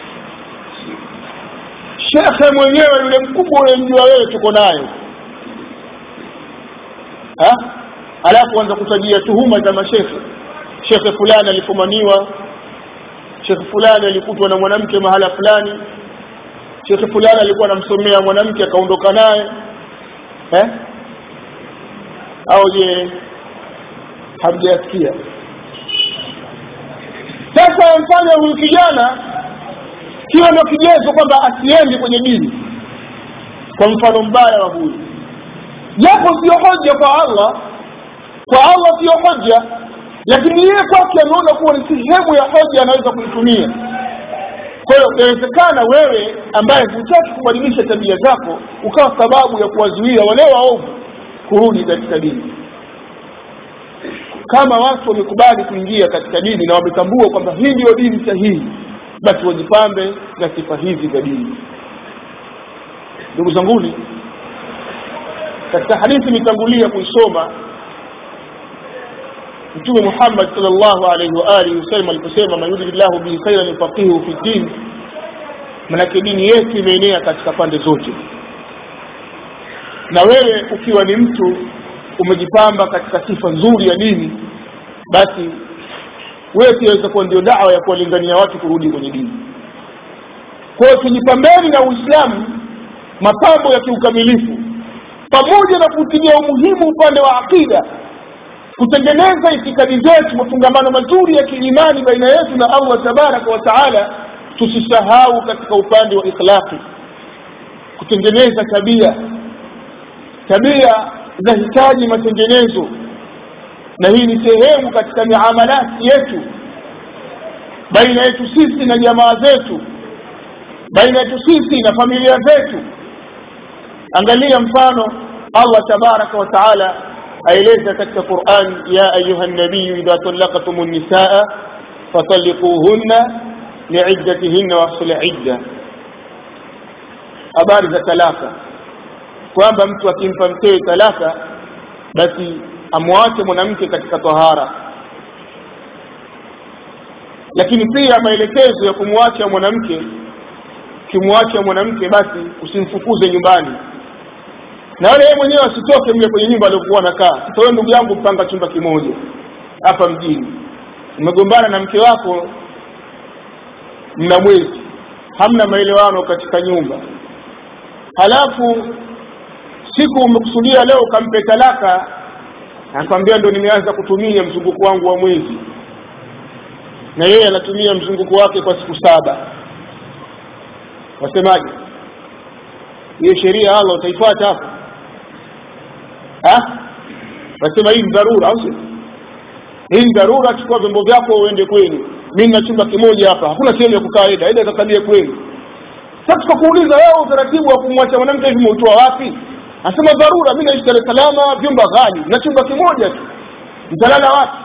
Speaker 1: shekhe mwenyewe yule mkubwa unayemjua wewe tuko naye alafu anza kutajia tuhuma za mashekhe shekhe fulani alifumaniwa shekhe fulani alikutwa na mwanamke mahala fulani shekhe fulani alikuwa anamsomea mwanamke akaondoka naye eh? au je hamjasikia sasa mfanya huyu kijana kiwa ndio kigezo kwamba asiendi kwenye dini kwa mfano mbaya wa huyu japo sio hoja kwa allah kwa allah sio hoja lakini yeye kwake ameona kuwa ni sehemu ya hoja anaweza kuitumia kwa hiyo inawezekana wewe ambaye hutaki kubadilisha tabia zako ukawa sababu ya kuwazuia wale waovu kurudi katika dini kama watu wamekubali kuingia katika dini na wametambua kwamba hii ndiyo dini sahihi basi wajipambe na sifa hizi za dini ndugu zanguni katika hadithi imetangulia kuisoma mtume muhammad salllahu alaihi waalihi wasallam aliposema man yuridillahu bihi khairan yufaqihu fi din manake dini yetu imeenea katika pande zote na wewe ukiwa ni mtu umejipamba katika sifa nzuri ya dini basi wewe pia waweza kuwa ndio dawa ya kuwalingania watu kurudi kwenye dini kwa hiyo tujipambeni na uislamu mapambo ya kiukamilifu pamoja na kutilia umuhimu upande wa aqida kutengeneza itikadi zetu mafungamano mazuri ya kiimani baina yetu na allah tabaraka wa taala tusisahau katika upande wa ikhlaqi kutengeneza tabia tabia zinahitaji matengenezo na hii ni sehemu katika miamalati yetu baina yetu sisi na jamaa zetu baina yetu sisi na familia zetu angalia mfano allah tabaraka wa taala aeleza katika quran ya ayuha nabiyu idha talaqtum nisaa fatalliquhunna liiddatihinna wahsul idda habari za talaka kwamba mtu akimpa mkewe talaka basi amwache mwanamke katika tahara lakini pia maelekezo ya kumwacha mwanamke ukimwacha mwanamke basi usimfukuze nyumbani na wale yeye mwenyewe asitoke mle kwenye nyumba aliyokuwa anakaa sasa wewe ndugu yangu mpanga chumba kimoja hapa mjini umegombana na mke wako mna mwezi hamna maelewano katika nyumba halafu siku umekusudia leo ukampe talaka anakwambia ndo nimeanza kutumia mzunguko wangu wa mwezi na yeye anatumia mzunguko wake kwa siku saba wasemaje hiyo sheria ya Allah utaifuata hapo wasema hii ni dharura au sio hii ni dharura chukua vyombo vyako uende kwenu mimi na chumba kimoja hapa hakuna sehemu ya kukaa eda eda kakalie kwenu sasa tukakuuliza wewe utaratibu wa kumwacha mwanamke hivi umeutoa wapi anasema dharura mimi naishi Dar es Salaam vyumba ghali na chumba kimoja tu mtalala wapi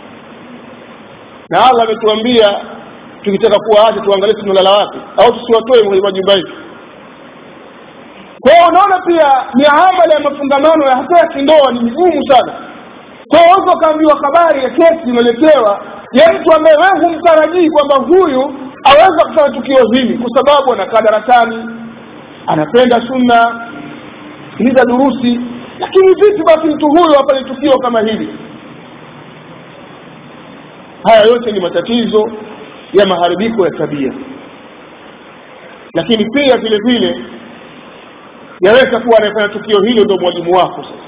Speaker 1: na Allah ametuambia tukitaka kuwaacha tuangalie tunalala wapi au tusiwatoe kwenye majumba yetu kwa hiyo unaona pia miamala ya mafungamano ya hata ya kindoa ni migumu sana kwa hiyo unaweza ukaambiwa habari ya kesi imeletewa ya mtu ambaye wewe humtarajii kwamba huyu aweza kufanya tukio hili kwa sababu anakaa darasani anapenda sunna sikiliza durusi lakini vipi basi mtu huyo afanye tukio kama hili haya yote ni matatizo ya maharibiko ya tabia lakini pia vile vile yaweza kuwa anayefanya tukio hilo ndio mwalimu wako sasa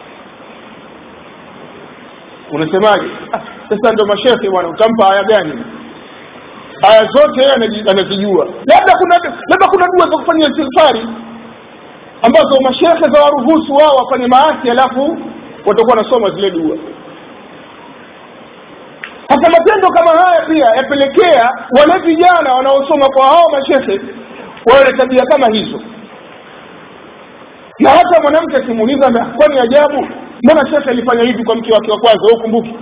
Speaker 1: unasemaje ah, sasa ndo mashehe bwana utampa aya gani aya zote yeye anazijua labda kuna labda kuna dua za kufanyia istighfari ambazo mashehe za waruhusu wao wafanye maasi alafu watakuwa wanasoma zile dua sasa matendo kama haya pia yapelekea wale vijana wanaosoma kwa hao mashehe wawe na tabia kama hizo na hata mwanamke akimuuliza kwani ajabu mbona shekhe alifanya hivi kwa mke wake wa kwanza wewe ukumbuki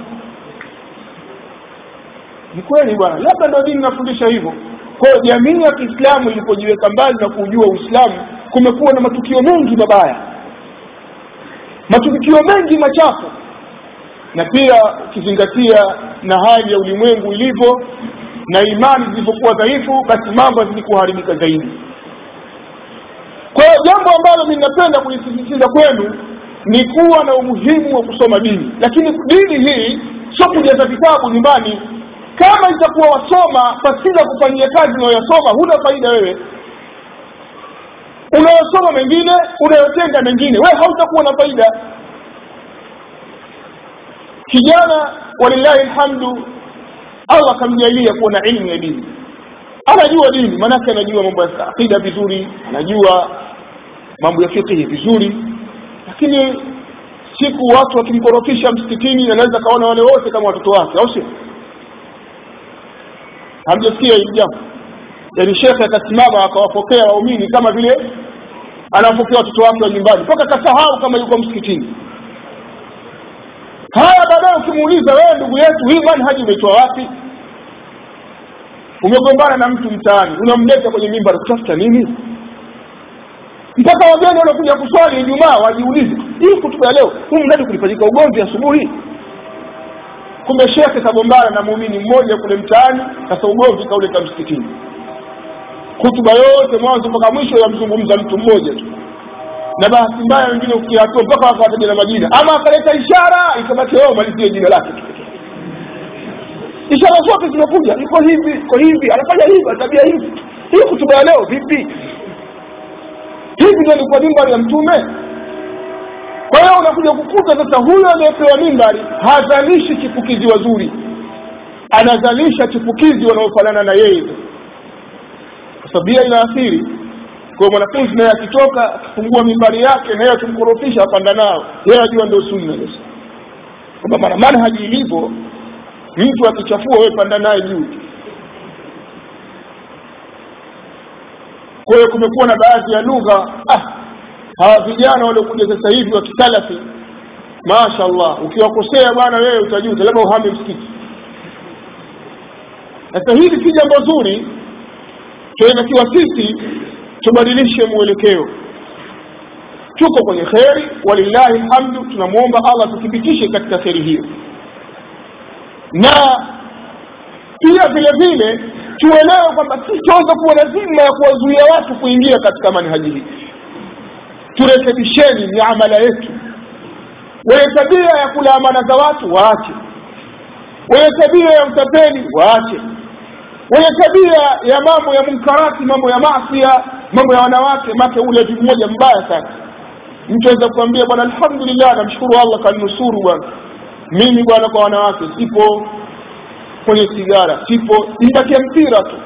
Speaker 1: ni kweli bwana labda ndio dini inafundisha hivyo kwa hiyo jamii ya kiislamu ilipojiweka mbali na kujua uislamu kumekuwa na matukio mengi mabaya matukio mengi machafu na pia ukizingatia na hali ya ulimwengu ilivyo na imani zilivyokuwa dhaifu basi mambo yazidi kuharibika zaidi kwa hiyo jambo ambalo mi napenda kulisisitiza kwenu ni kuwa na umuhimu wa kusoma dini lakini dini hii sio kujaza vitabu nyumbani kama itakuwa wasoma pasina kufanyia kazi unayoyasoma huna faida wewe unayosoma mengine unayotenda mengine wewe hautakuwa na faida kijana walillahi alhamdu allah akamjalia kuwa na ilmu ya dini anajua dini maanake anajua mambo ya akida vizuri anajua mambo ya fikihi vizuri lakini siku watu wakimkorofisha msikitini anaweza kaona wale wote kama watoto wake au sio hamjasikia hili jambo yaani shekhe akasimama akawapokea waumini kama vile anawapokea watoto wake wa nyumbani mpaka akasahau kama yuko msikitini haya baadaye ukimuuliza wewe ndugu yetu hii manhaji umeitoa wapi umegombana na mtu mtaani unamleta kwenye mimbar kutafuta nini mpaka wageni wanakuja kuswali ijumaa wajiulize hii kutuba ya leo huu mradi kulifanyika ugomvi asubuhi kumbe shekhe kagombana na muumini mmoja kule mtaani sasa ugomvi kauleta msikitini hutuba yote mwanzo mpaka mwisho yamzungumza mtu mmoja tu na bahati mbaya wengine ukiatua mpaka wakawataja na majina ama akaleta ishara ikabaki wao malizie jina lake ishara zote zimekuja iko hivi iko hivi anafanya hivi atabia hivi hii kutuba ya leo vipi hivi ndio ilikuwa mimbari ya mtume kwa hiyo unakuja kukuta sasa huyo aliyepewa mimbari hazalishi chipukizi wazuri anazalisha chipukizi wanaofanana na yeye tabia inaathiri kwa mwanafunzi naye akitoka akifungua mimbari yake naye akimkorofisha apanda nao yeye ajua ndio sunna sasa kwamba mara manhaji ilivyo mtu akichafua wewe panda naye juu kwa hiyo kumekuwa na baadhi ya lugha ah hawa vijana waliokuja sasa hivi wa kisalafi mashaallah ukiwakosea bwana wewe utajuta labda uhame msikiti sasa hili si jambo zuri tunatakiwa sisi tubadilishe mwelekeo tuko kwenye kheri walillahi lhamdu tunamwomba allah tuthibitishe katika kheri hiyo na pia pia vile vile tuelewe kwamba sisi tunaweza kuwa na dhima ya kuwazuia watu kuingia katika manhaji hii turekebisheni miamala yetu wenye tabia ya kula amana za watu waache wenye tabia ya utapeli waache wenye tabia ya mambo ya munkarati mambo ya masia mambo ya wanawake make ule mmoja mbaya sana mtu aweza kuambia bwana alhamdulillah namshukuru allah kaninusuru bwana mimi bwana kwa wanawake sipo kwenye sigara sipo ibakia mpira tu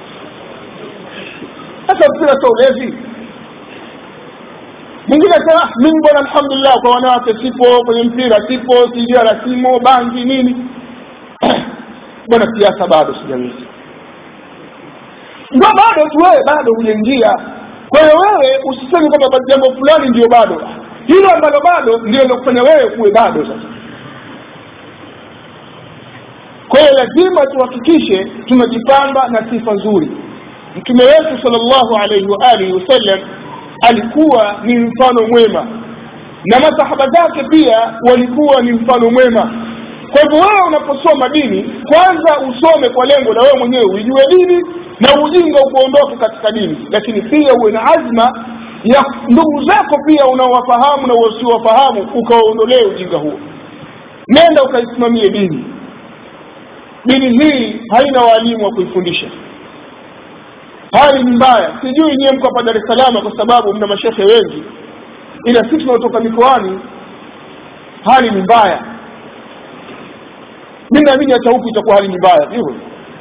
Speaker 1: sasa mpira sio ulezi mwingine asema mimi bwana alhamdulillah kwa wanawake sipo kwenye mpira sipo sigara simo bangi nini bwana siasa bado sijaweza ndio bado tu wewe bado hujaingia kwa hiyo wewe usiseme kwamba jambo fulani ndio bado hilo ambalo bado ndio linakufanya wewe kuwe bado sasa kwa hiyo lazima tuhakikishe tunajipamba na sifa nzuri mtume wetu salllahu alaihi wa alihi wasallam alikuwa ni mfano mwema na masahaba zake pia walikuwa ni mfano mwema kwa hivyo wewe unaposoma dini kwanza usome kwa lengo la wewe mwenyewe uijue dini na ujinga ukuondoke katika dini lakini pia uwe na azma ya ndugu zako pia unaowafahamu na wasiowafahamu ukawaondolee ujinga huo nenda ukaisimamie dini dini hii haina waalimu wa kuifundisha hali ni mbaya sijui nyiwe mko hapa dar es salaam kwa sababu mna mashehe wengi ila sisi tunaotoka mikoani hali ni mbaya mi naamini hata huku itakuwa hali ni mbaya hivyo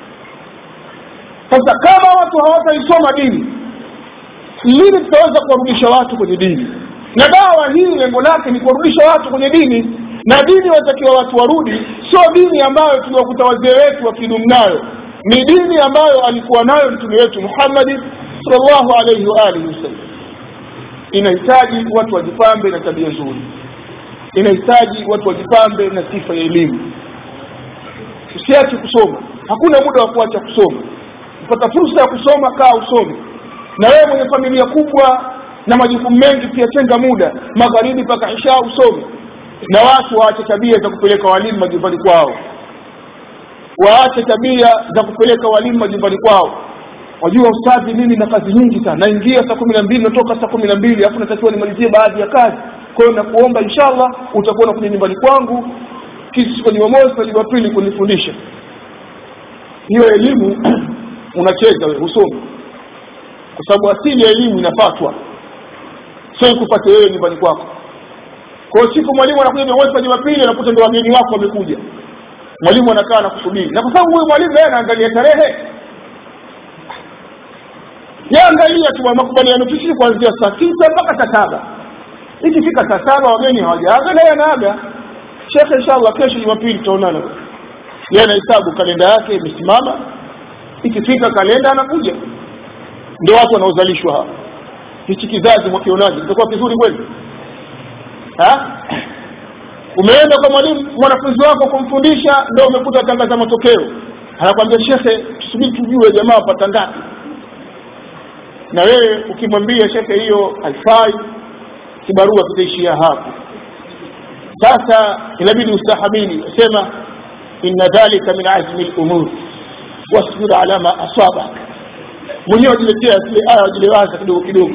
Speaker 1: sasa kama watu hawataisoma dini lini tutaweza kuwarudisha watu kwenye dini na dawa hii lengo lake ni kuwarudisha watu kwenye dini na dini watakiwa watu warudi sio dini ambayo tuliwakuta wazee wetu wakidumu nayo ni dini ambayo alikuwa nayo mtume wetu muhammadi salllahu alaihi waalihi wasallam inahitaji watu wajipambe na tabia nzuri inahitaji watu wajipambe na sifa ya elimu usiache kusoma hakuna muda wa kuacha kusoma upata fursa ya kusoma kaa usome na wewe mwenye familia kubwa na majukumu mengi pia tenga muda magharibi mpaka isha usome na watu waache tabia za kupeleka walimu majumbani kwao waache tabia za kupeleka walimu majumbani kwao wajua ustadhi mimi na kazi nyingi sana naingia saa kumi na mbili natoka saa kumi na mbili alafu natakiwa nimalizie baadhi ya kazi kwa hiyo nakuomba inshallah utakuwa nakuja nyumbani kwangu siku ya jumamosi na jumapili kunifundisha hiyo elimu unacheza wewe husomi kwa sababu asili ya elimu inafatwa sio ikupate wewe nyumbani kwako kwa hiyo siku mwalimu anakuja jumamosi na jumapili anakuta ndo wageni wako wamekuja mwalimu anakaa na kusubiri na kwa sababu huyu mwalimu naye anaangalia tarehe yaangalia tu makubaliano tushii kuanzia saa tisa mpaka saa saba ikifika saa saba wageni hawajaaga naye anaaga shekhe inshallah kesho jumapili tutaonana yeye anahesabu kalenda yake imesimama ikifika kalenda anakuja ndio watu wanaozalishwa hapa hichi kizazi mwakionaje kitakuwa kizuri kweli umeenda kwa mwalimu mwanafunzi wako kumfundisha ndio umekuta tangaza matokeo anakwambia shekhe tusubiri tujue jamaa wapata ngapi na wewe ukimwambia shekhe hiyo haifai kibarua kitaishia hapo sasa inabidi ustahamili sema inna dhalika min azmi lumur wasbir ala ma asabak mwenyewe wajiletea zile aya wajilewaza kidogo kidogo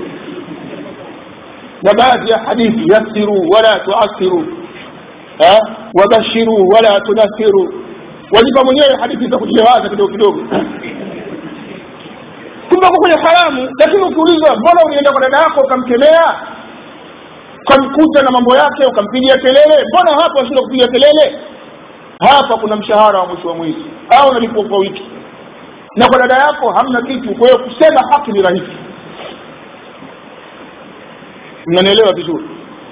Speaker 1: na baadhi ya hadithi yassiru wala tuasiru wabashiru wala tunasiru wajipa mwenyewe hadithi za kujilewaza kidogo kidogo kumbe uko kwenye haramu lakini ukiulizwa mbona ulienda kwa dada yako ukamkemea ukamkuta na mambo yake ukampigia kelele mbona hapa washinda kupiga kelele hapa kuna mshahara wa mwisho wa mwezi au unalipwa kwa wiki na kwa dada yako hamna kitu kwa hiyo kusema haki ni rahisi mnanielewa vizuri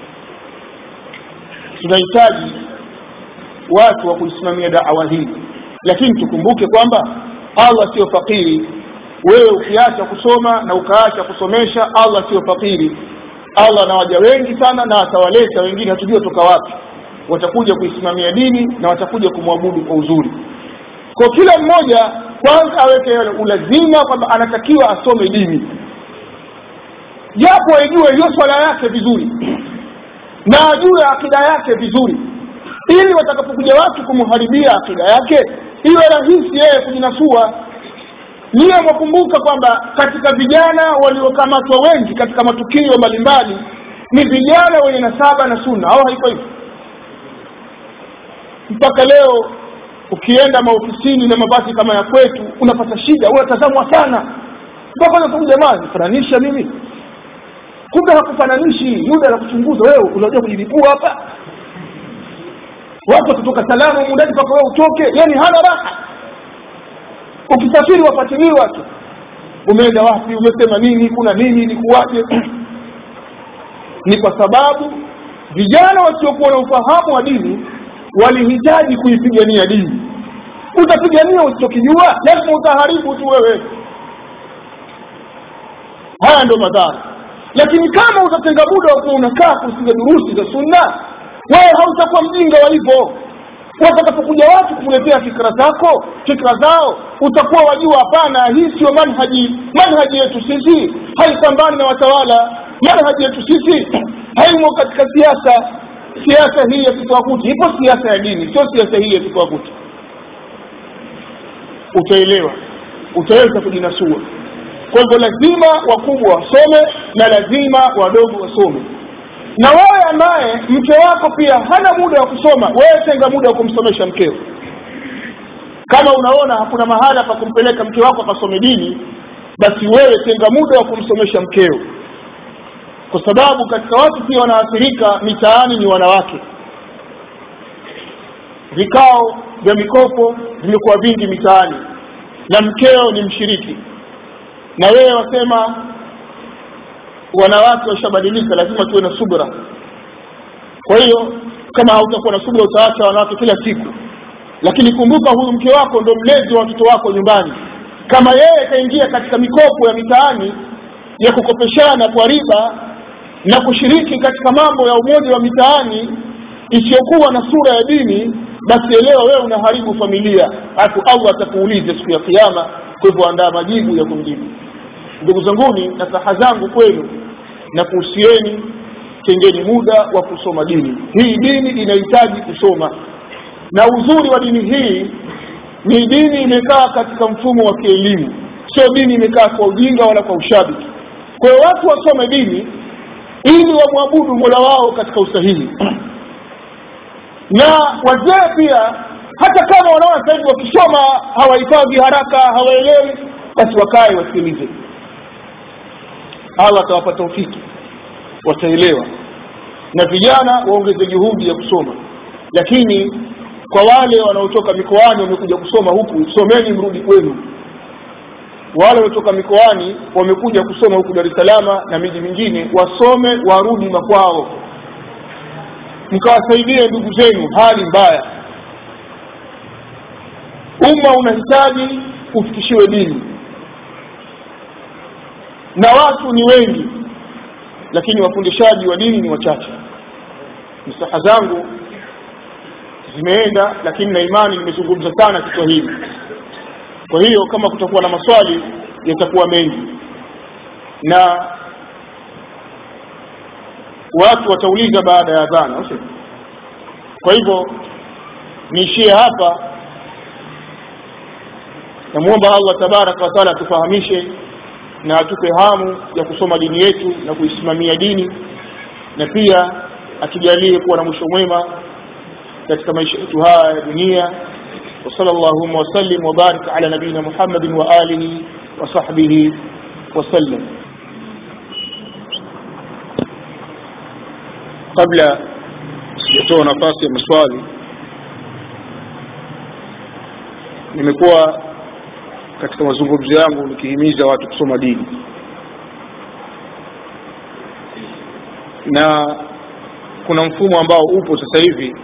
Speaker 1: tunahitaji watu wa kuisimamia dawa hii lakini tukumbuke kwamba allah sio fakiri wewe ukiacha kusoma na ukaacha kusomesha allah sio fakiri allah na waja wengi sana na atawaleta wengine hatujua toka wapi watakuja kuisimamia dini na watakuja kumwabudu kwa uzuri kwa kila mmoja kwanza aweke ulazima kwamba anatakiwa asome dini japo aijue hiyo swala yake vizuri na ajue akida yake vizuri ili watakapokuja watu kumharibia akida yake iwe rahisi yeye kujinasua niye mwakumbuka kwamba katika vijana waliokamatwa wengi katika matukio mbalimbali ni vijana wenye nasaba na sunna au haiko hivyo mpaka leo ukienda maofisini na mavazi kama ya kwetu unapata shida unatazamwa sana mpaka tu jamani fananisha mimi kumbe hakufananishi yule anakuchunguza wewe unajua kujilipua hapa watu kutoka salamu mundani mpaka wewe utoke yani hana raha ukisafiri wafuatiliwa tu umeenda wapi umesema nini kuna nini ni kuwaje ni kwa sababu vijana wasiokuwa na ufahamu wa dini walihitaji kuipigania dini utapigania usichokijua lazima utaharibu tu wewe haya ndio madhara lakini kama utatenga muda wa kuwa unakaa kusikia durusi za sunna wewe hautakuwa mjinga wa hivyo watakapokuja watu kukuletea fikra zako fikra zao utakuwa wajua hapana hii sio manhaji manhaji yetu sisi haipambani na watawala manhaji yetu sisi haimo katika siasa siasa hii ya kitwakuti ipo siasa ya dini sio siasa hii ya kitwakuti utaelewa utaweza kujinasua kwa hivyo lazima wakubwa wasome na lazima wadogo wasome na wewe ambaye mke wako pia hana muda wa kusoma wewe tenga muda wa kumsomesha mkeo kama unaona hakuna mahala pa kumpeleka mke wako akasome dini basi wewe tenga muda wa kumsomesha mkeo kwa sababu katika watu pia wanaathirika mitaani ni wanawake vikao vya mikopo vimekuwa vingi mitaani na mkeo ni mshiriki na wewe wasema wanawake washabadilika lazima tuwe na subra kwa hiyo kama hautakuwa na subra utaacha wanawake kila siku lakini kumbuka huyu mke wako ndo mlezi wa watoto wako nyumbani kama yeye kaingia katika mikopo ya mitaani ya kukopeshana kwa riba na kushiriki katika mambo ya umoja wa mitaani isiyokuwa na sura ya dini basi elewa wewe unaharibu familia alafu allah atakuuliza siku ya kiama kwa hivyo andaa majibu ya kumjibu ndugu zanguni na saha zangu kwenu na kuhusieni tengeni muda wa kusoma dini hii dini inahitaji kusoma na uzuri wa dini hii ni dini imekaa katika mfumo wa kielimu sio dini imekaa kwa ujinga wala kwa ushabiki kwa hiyo watu wasome dini ili wamwabudu mola wao katika usahihi na wazee pia hata kama wanaona sasa hivi wakisoma hawahifadhi haraka hawaelewi basi wakae wasikilize allah atawapa taufiki wataelewa na vijana waongeze juhudi ya kusoma lakini kwa wale wanaotoka mikoani wamekuja kusoma huku someni mrudi kwenu wale waliotoka mikoani wamekuja kusoma huku dar es salama na miji mingine wasome warudi makwao mkawasaidie ndugu zenu hali mbaya umma unahitaji ufikishiwe dini na watu ni wengi lakini wafundishaji wa dini ni wachache msaha zangu zimeenda lakini na imani nimezungumza sana kiswahili kwa hiyo kama kutakuwa na maswali yatakuwa mengi na watu watauliza baada ya adhana kwa hivyo niishie hapa namwomba allah tabaraka wataala atufahamishe na atupe hamu ya kusoma dini yetu na kuisimamia dini na pia atujalie kuwa na mwisho mwema katika maisha yetu haya ya dunia وصلى اللهم وسلم وبارك على نبينا محمد وآله وصحبه وسلم قبل sijatoa nafasi ya maswali nimekuwa katika mazungumzo yangu nikihimiza watu kusoma dini na kuna mfumo ambao upo sasa hivi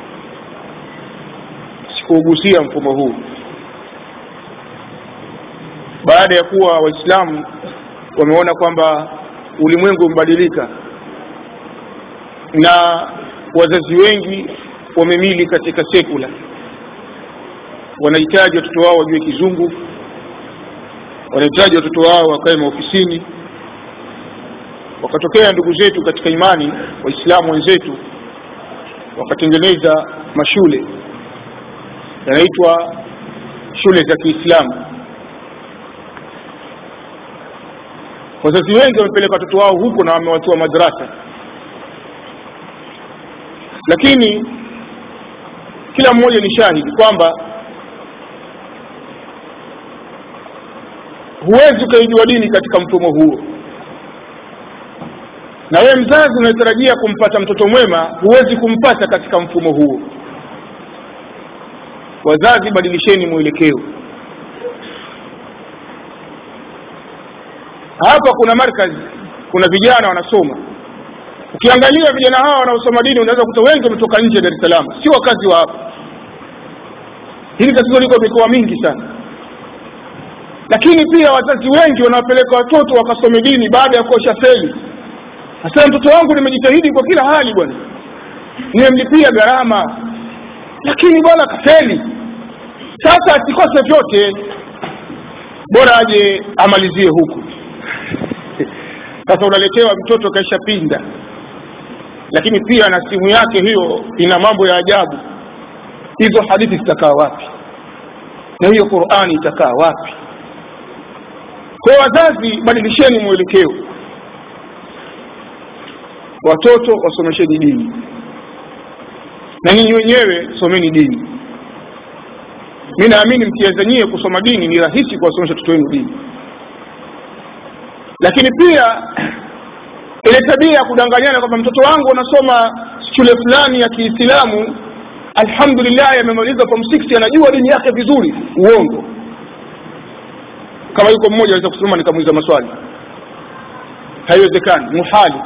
Speaker 1: sikuugusia mfumo huu baada ya kuwa waislamu wameona kwamba ulimwengu umebadilika na wazazi wengi wamemili katika sekula wanahitaji watoto wao wajue kizungu wanahitaji watoto wao wakae maofisini wakatokea ndugu zetu katika imani waislamu wenzetu wakatengeneza mashule yanaitwa shule za kiislamu wazazi wengi wamepeleka watoto wao huko na wamewatoa madrasa lakini kila mmoja ni shahidi kwamba huwezi ukaijua dini katika mfumo huo na wewe mzazi unayetarajia kumpata mtoto mwema huwezi kumpata katika mfumo huo wazazi badilisheni mwelekeo hapa kuna markazi kuna vijana wanasoma ukiangalia vijana hawa wanaosoma dini unaweza kuta wengi wametoka nje ya dar es salaam si wakazi wa hapa hili tatizo liko mikoa mingi sana lakini pia wazazi wengi wanawapeleka watoto wakasome dini baada ya kuosha feli hasa mtoto wangu nimejitahidi kwa kila hali bwana nimemlipia gharama lakini bwana kafeli sasa asikose vyote bora aje amalizie huku sasa unaletewa mtoto kaisha pinda lakini pia na simu yake hiyo ina mambo ya ajabu hizo hadithi zitakaa wapi na hiyo qurani itakaa wapi kwa wazazi badilisheni mwelekeo watoto wasomesheni dini na nyinyi wenyewe someni dini mi naamini mkiazanyie kusoma dini ni rahisi kuwasomesha watoto wenu dini lakini pia ile tabia ya kudanganyana kwamba mtoto wangu anasoma shule fulani ya kiislamu alhamdulillah amemaliza form 6 anajua dini yake vizuri uongo kama yuko mmoja aweza kusimama nikamuuliza maswali haiwezekani muhali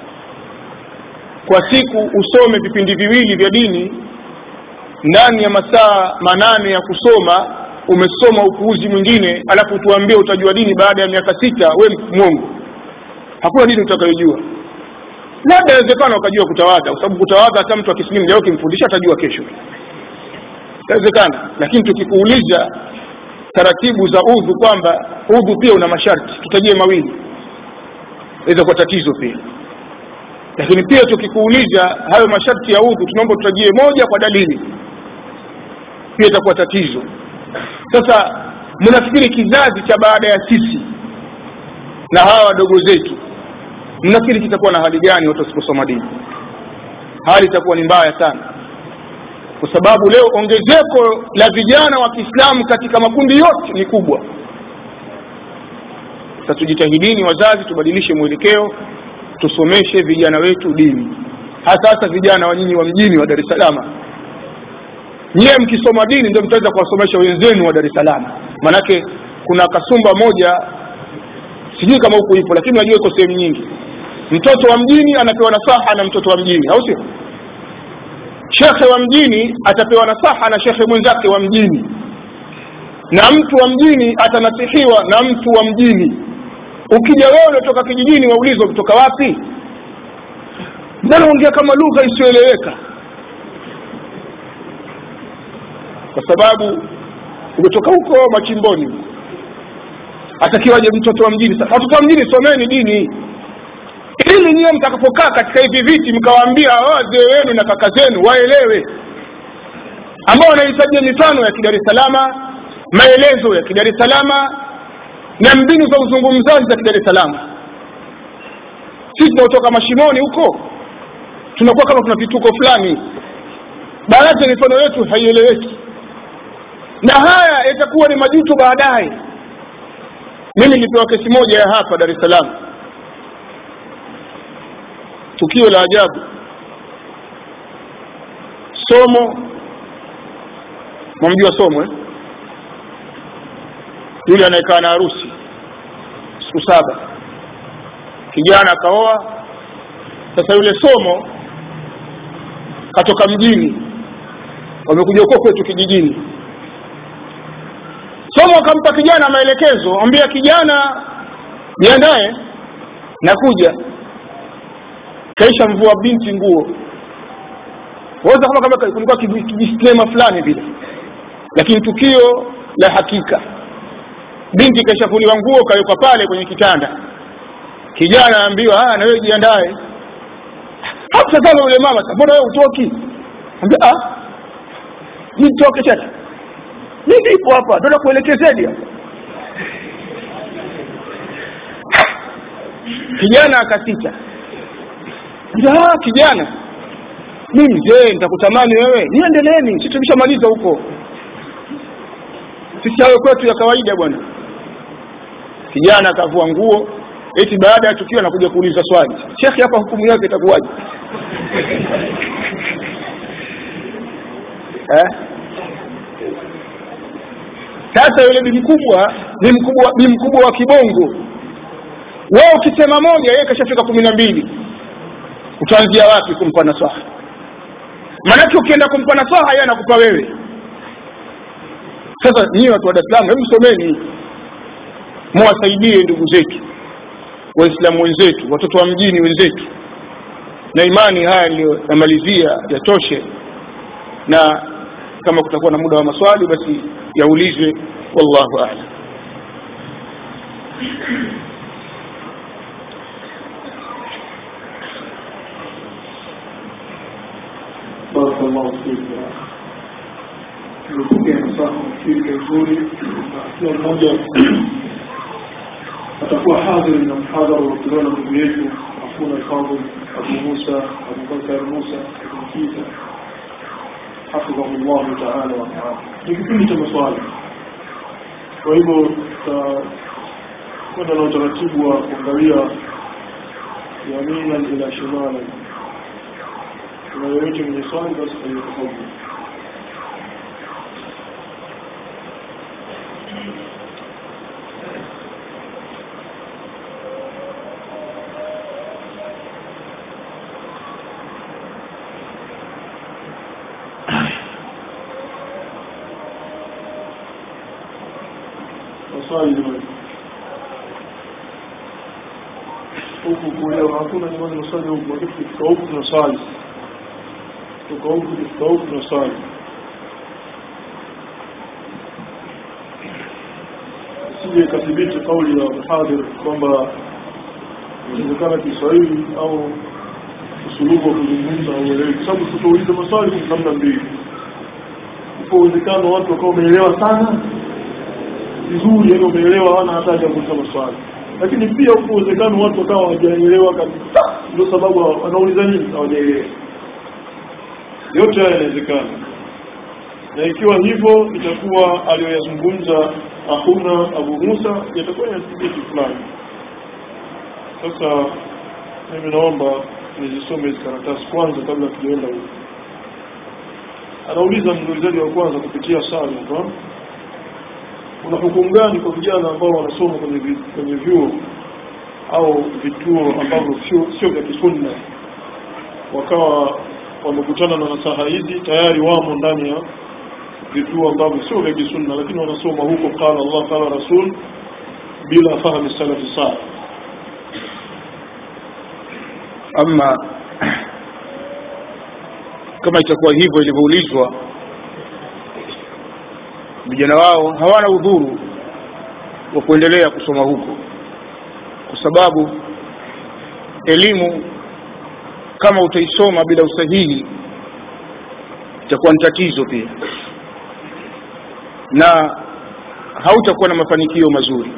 Speaker 1: kwa siku usome vipindi viwili vya dini ndani ya masaa manane ya kusoma umesoma upuuzi mwingine alafu tuambie utajua dini baada ya miaka sita we mwongo hakuna dini utakayojua labda inawezekana ukajua kutawadha kwa sababu kutawadha hata mtu akisilimu leo ukimfundisha atajua kesho inawezekana lakini tukikuuliza taratibu za udhu kwamba udhu pia una masharti tutajie mawili inaweza kuwa tatizo pia lakini pia tukikuuliza hayo masharti ya udhu tunaomba tutajie moja kwa dalili pia itakuwa tatizo sasa mnafikiri kizazi cha baada ya sisi na hawa wadogo zetu mnafikiri kitakuwa na hali gani watu wasiposoma dini hali itakuwa ni mbaya sana kwa sababu leo ongezeko la vijana wa kiislamu katika makundi yote ni kubwa sasa tujitahidini wazazi tubadilishe mwelekeo tusomeshe vijana wetu dini hasa hasa vijana wa nyinyi wa mjini wa dar es salaam nyiwe mkisoma dini ndio mtaweza kuwasomesha wenzenu wa dar es salaam maanake kuna kasumba moja sijui kama huku ipo lakini najua iko sehemu nyingi mtoto wa mjini anapewa nasaha na mtoto wa mjini au sio shekhe wa mjini atapewa nasaha na shekhe mwenzake wa mjini na mtu wa mjini atanasihiwa na mtu wa mjini ukija wewe unatoka kijijini waulizwa kutoka wapi mbona ongea kama lugha isiyoeleweka kwa sababu umetoka huko machimboni atakiwaje mtoto wa mjini sasa watoto wa mjini someni dini ili nyiwe mtakapokaa katika hivi viti mkawaambia wazee wenu na kaka zenu waelewe ambao wanahitajia mifano ya kidar es salama maelezo ya kidar es salama na mbinu za uzungumzaji za kidar es salama sisi tunaotoka mashimoni huko tunakuwa kama tuna vituko fulani baadhi ya mifano yetu haieleweki na haya yatakuwa ni majuto baadaye mimi nilipewa kesi moja ya hapa dar es salaam tukio la ajabu somo mwamjua somo eh? yule anayekaa na harusi siku saba kijana akaoa sasa yule somo katoka mjini wamekuja huko kwetu kijijini somo akampa kijana maelekezo ambia kijana jiandae nakuja kaisha mvua binti nguo waweza kama kama kulikuwa kijisklema fulani vile lakini tukio la hakika binti kaishafuliwa nguo kawekwa pale kwenye kitanda kijana aambiwa na wewe jiandae hakusazama yule mama mbona wewe utoki ambia ah nitoke tena
Speaker 2: mimi nipo hapa ndio nakuelekezeni hapa kijana akasita ah kijana mi mzee nitakutamani wewe niendeleeni sisi tumeshamaliza huko sisi hayo kwetu ya kawaida bwana kijana akavua nguo eti baada ya tukio anakuja kuuliza swali shekhi hapa hukumu yake itakuwaje eh? sasa yule bi mkubwa ni mkubwa ni mkubwa wa kibongo wewe ukisema moja yeye kashafika kumi na mbili utaanzia wapi kumpa nasaha maanake ukienda kumpa nasaha yeye anakupa wewe sasa nyinyi watu wa Dar es Salaam hebu someni muwasaidie ndugu zetu waislamu wenzetu watoto wa mjini wenzetu na imani haya niliyomalizia yatoshe na kama kutakuwa na muda wa maswali basi yaulizwe wallahu a'lam
Speaker 3: بارك الله فيك nimepokea msaha mshirika nzuri na kila mmoja atakuwa hadhiri na mhadhara uliotolewa na ndugu yetu afuna alfadhil abu musa abubakar musa ibn kisa hafidhahu llahu taala wa taala ni kipindi cha maswali kwa hivyo tutakwenda na utaratibu wa kuangalia yaminan ila shimalan kuna yoyote mwenye swali basi aliyotafadhali maswali jamani huku kuelewa hakuna jamani maswali huku lakini tukifika huku tuna swali kutoka huku tukifika huku tuna swali sije ikathibiti kauli ya mhadhir kwamba inawezekana Kiswahili au usulubu wa kuzungumza haueleweki, kwa sababu tutauliza maswali kwa namna mbili. Upo uwezekano watu wakawa wameelewa sana vizuri, yani wameelewa, hawana hata haja ya kuuliza maswali, lakini pia upo uwezekano watu wakawa hawajaelewa kabisa, ndio sababu wanauliza nini, hawajaelewa. Yote haya yanawezekana, na ikiwa hivyo itakuwa aliyoyazungumza akuna Abu Musa yatakuwa yanathibiti fulani. Sasa mimi naomba nizisome hizi karatasi kwanza kabla tujaenda huko. Anauliza muulizaji wa kwanza kupitia sala hapa, kuna hukumu gani kwa vijana ambao wanasoma kwenye vi, kwenye vyuo au vituo ambavyo sio sio vya kisunna, wakawa wamekutana na nasaha hizi tayari wamo ndani ya vituo ambavyo sio vya kisunna, lakini wanasoma huko qala Allah qala rasul bila fahamu salafi salih
Speaker 2: ama kama itakuwa hivyo ilivyoulizwa vijana wao hawana udhuru wa kuendelea kusoma huko kwa sababu elimu kama utaisoma bila usahihi itakuwa ni tatizo pia na hautakuwa na mafanikio mazuri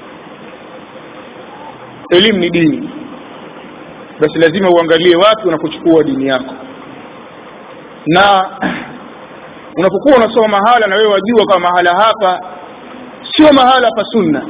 Speaker 2: elimu ni dini basi lazima uangalie wapi unapochukua dini yako na unapokuwa unasoma mahala na wewe wajua kama mahala hapa sio mahala pa sunna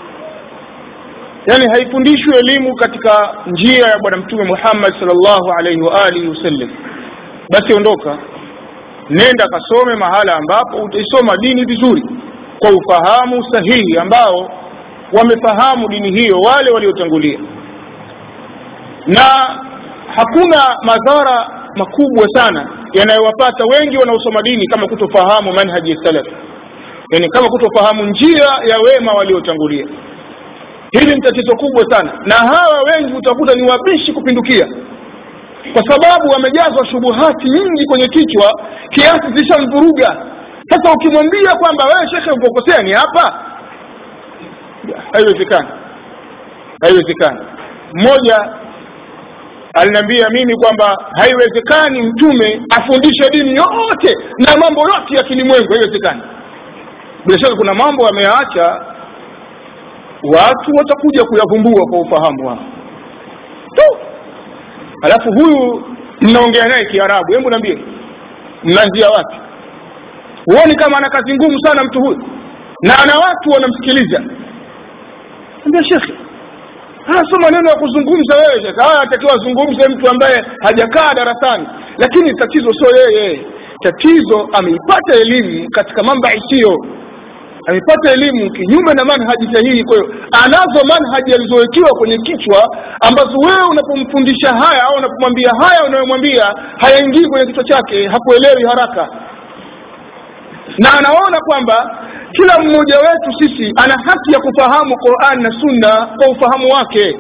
Speaker 2: yani haifundishwi elimu katika njia ya bwana mtume Muhammad sallallahu alaihi wa alihi wasallam basi ondoka nenda kasome mahala ambapo utaisoma dini vizuri kwa ufahamu sahihi ambao wamefahamu dini hiyo wale waliotangulia na hakuna madhara makubwa sana yanayowapata wengi wanaosoma dini kama kutofahamu manhaji salaf yani kama kutofahamu njia ya wema waliotangulia hili ni tatizo kubwa sana na hawa wengi utakuta ni wabishi kupindukia kwa sababu wamejazwa shubuhati nyingi kwenye kichwa kiasi zishamvuruga sasa ukimwambia kwamba wewe shekhe ukokosea ni hapa haiwezekani haiwezekani mmoja aliniambia mimi kwamba haiwezekani mtume afundishe dini yote na mambo yote ya kilimwengu haiwezekani bila shaka kuna mambo yameyaacha watu watakuja kuyavumbua kwa ufahamu wao tu alafu huyu mnaongea naye kiarabu hebu niambie mnaanzia wapi huoni kama ana kazi ngumu sana mtu huyu na ana watu wanamsikiliza ambia shekhe haya sio maneno ya kuzungumza wewe shekhe haya atakiwa azungumze mtu ambaye hajakaa darasani lakini tatizo sio yeye tatizo ameipata elimu katika mambai siyo amepata elimu kinyume na manhaji sahihi kwa hiyo anazo manhaji alizowekiwa kwenye kichwa ambazo wewe unapomfundisha haya au unapomwambia haya unayomwambia hayaingii kwenye kichwa chake hakuelewi haraka na anaona kwamba kila mmoja wetu sisi ana haki ya kufahamu Qur'an na Sunna kwa ufahamu wake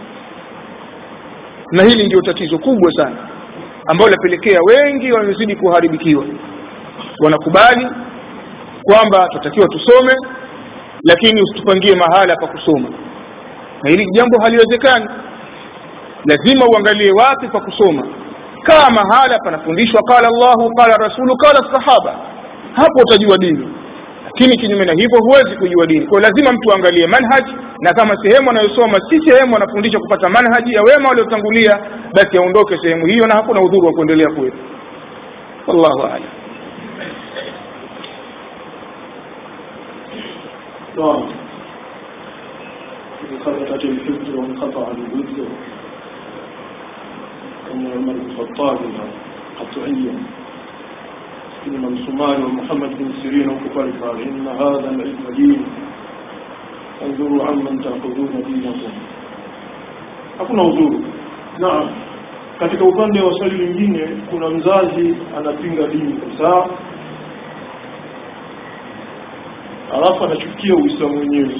Speaker 2: na hili ndio tatizo kubwa sana ambalo lapelekea wengi wamezidi kuharibikiwa wanakubali kwamba tunatakiwa tusome lakini usitupangie mahala pa kusoma na hili jambo haliwezekani lazima uangalie wapi pa kusoma kama mahala panafundishwa qala Allahu qala rasulu qala sahaba hapo utajua dini lakini kinyume na hivyo huwezi kujua dini kwa lazima mtu aangalie manhaj na kama sehemu anayosoma si sehemu anafundisha kupata manhaji ya wema waliotangulia basi aondoke sehemu hiyo na hakuna udhuru wa kuendelea kuwepo wallahu a'lam
Speaker 3: نعم ثبتت الحجة وانقطع الوزر كما عمر بن الخطاب قطعيا إن الصومالي ومحمد بن سيرين وكفر قال إن هذا العلم دين انظروا عمن تأخذون دينكم hakuna udhuru naam katika upande wa swali lingine kuna mzazi anapinga dini kabisa alafu anachukia uislamu wenyewe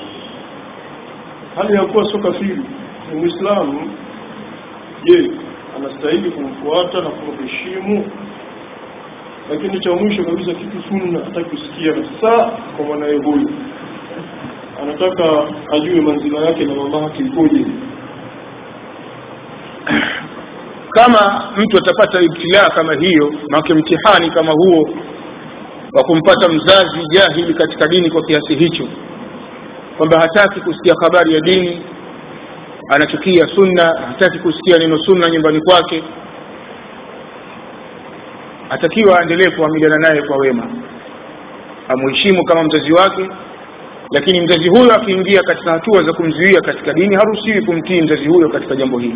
Speaker 3: hali ya kuwa sio kafiri ni muislamu je anastahili kumfuata na kumheshimu lakini cha mwisho kabisa kitu sunna hataki kusikia kabisa kwa mwanaye huyu anataka ajue manzila yake na mama yake ikoje
Speaker 2: kama mtu atapata ibtilaa kama hiyo maake mtihani kama huo wa kumpata mzazi jahili katika dini kwa kiasi hicho kwamba hataki kusikia habari ya dini anachukia sunna hataki kusikia neno sunna nyumbani kwake atakiwa aendelee kuamiliana naye kwa wema amuheshimu kama mzazi wake lakini mzazi huyo akiingia katika hatua za kumzuia katika dini haruhusiwi kumtii mzazi huyo katika jambo hilo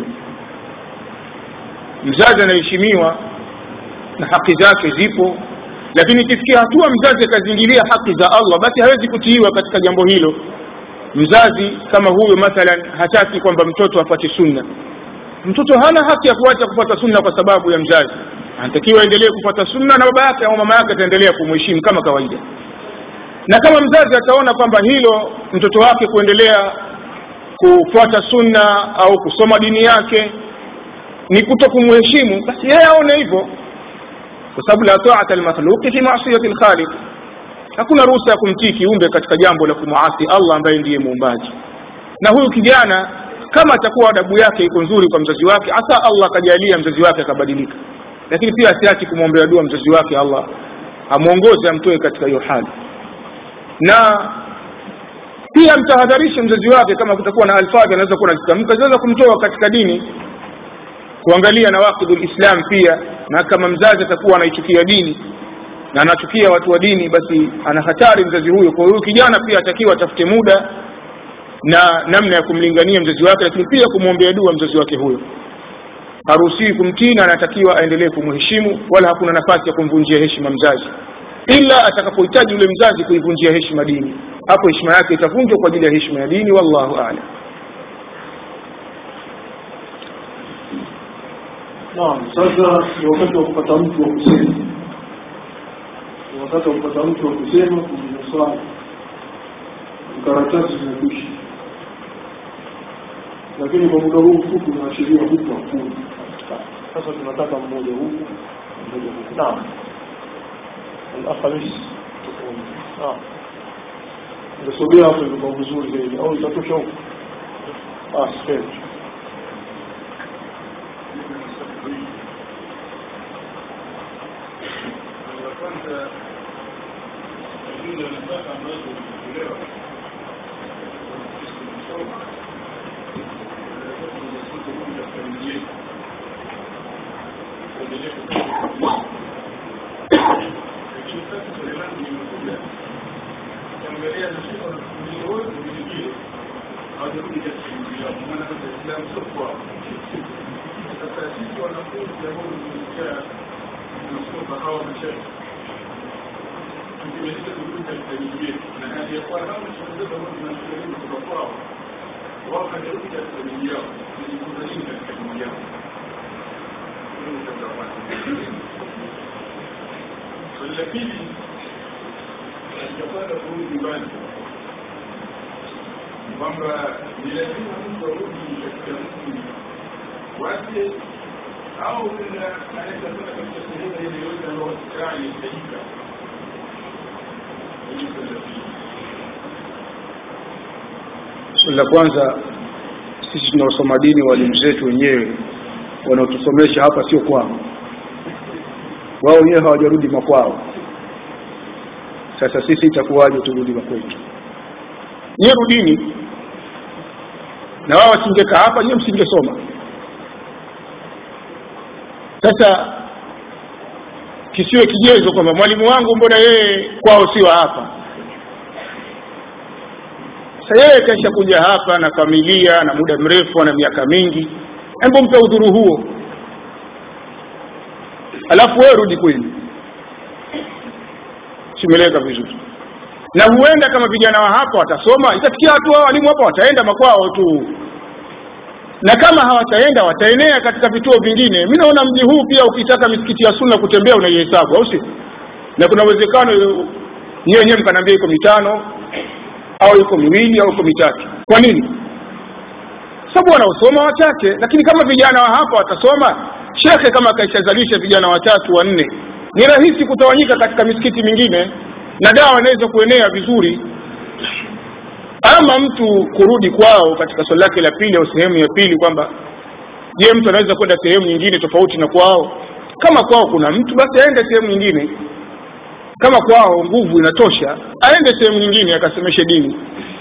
Speaker 2: mzazi anaheshimiwa na haki zake zipo lakini ikifikia hatua mzazi akazingilia haki za Allah basi hawezi kutiiwa katika jambo hilo mzazi kama huyo mathalan hataki kwamba mtoto apate sunna mtoto hana haki ya kuacha kupata sunna kwa sababu ya mzazi anatakiwa aendelee kupata sunna na baba yake au mama yake ataendelea kumheshimu kama kawaida na kama mzazi ataona kwamba hilo mtoto wake kuendelea kufuata sunna au kusoma dini yake ni kuto kumheshimu basi yeye aone hivyo kwa sababu la ta'ata al-makhluq fi ma'siyati al-khaliq hakuna ruhusa ya kumtii kiumbe katika jambo la kumuasi Allah ambaye ndiye muumbaji na huyu kijana kama atakuwa adabu yake iko nzuri kwa mzazi wake hasa Allah akajalia mzazi wake akabadilika lakini pia asiachi kumwombea dua mzazi wake Allah amuongoze amtoe katika hiyo hali na pia mtahadharishe mzazi wake kama kutakuwa na alfadhi anaweza kuwa anazitamka zinaweza kumtoa katika dini kuangalia na waqidul islam pia na kama mzazi atakuwa anaichukia dini na anachukia watu wa dini basi ana hatari mzazi huyo kwa hiyo kijana pia atakiwa atafute muda na namna ya kumlingania mzazi wake lakini pia kumwombea dua mzazi wake huyo haruhusiwi kumtii na anatakiwa aendelee kumheshimu wala hakuna nafasi ya kumvunjia heshima mzazi ila atakapohitaji yule mzazi kuivunjia heshima dini hapo heshima yake itavunjwa kwa ajili ya heshima ya dini wallahu a'lam
Speaker 3: Naam, sasa ni wakati wa kupata mtu wa kusema. Ni wakati wa kupata mtu wa kusema kujibu swali. Karatasi zimekwisha. Lakini kwa muda huu mfupi unaashiria huku hakuna. Sasa tunataka mmoja huku, mmoja huku. Naam. Al-Khamis. Naam. Ngesogea hapo ilikuwa vizuri zaidi au itatosha huku? Ah, sipendi.
Speaker 4: kwanza hii Swali la pili katika kurudi nyumbani kwamba ni lazima mtu arudi katika mji wake au anaweza kwenda katika sehemu ile yoyote ambayo sikaa inahitajika. Hili swali la pili.
Speaker 2: swali la kwanza sisi tunaosoma dini walimu zetu wenyewe wanaotusomesha hapa sio kwao wao wenyewe hawajarudi makwao sasa sisi itakuwaje turudi makwetu nyie rudini na wao wasingekaa hapa nyie msingesoma sasa kisiwe kigezo kwamba mwalimu wangu mbona yeye kwao sio hapa sasa yeye kaisha kuja hapa na familia na muda mrefu na miaka mingi hebu mpe udhuru huo alafu wewe rudi kwenu simeleka vizuri na huenda kama vijana wa hapa watasoma itafikia hatua walimu hapa wataenda makwao tu na kama hawataenda wataenea katika vituo vingine mi naona mji huu pia ukitaka misikiti ya sunna kutembea unaihesabu au si na kuna uwezekano nyiwe wenyewe mkanaambia iko mitano au iko miwili au iko mitatu kwa nini sababu wanaosoma wachache lakini kama vijana wa hapa watasoma shekhe kama akaishazalisha vijana watatu wanne ni rahisi kutawanyika katika misikiti mingine na dawa inaweza kuenea vizuri ama mtu kurudi kwao katika swali lake la pili au sehemu ya pili kwamba je mtu anaweza kwenda sehemu nyingine tofauti na kwao kama kwao kuna mtu basi aende sehemu nyingine kama kwao nguvu inatosha aende sehemu nyingine akasemeshe dini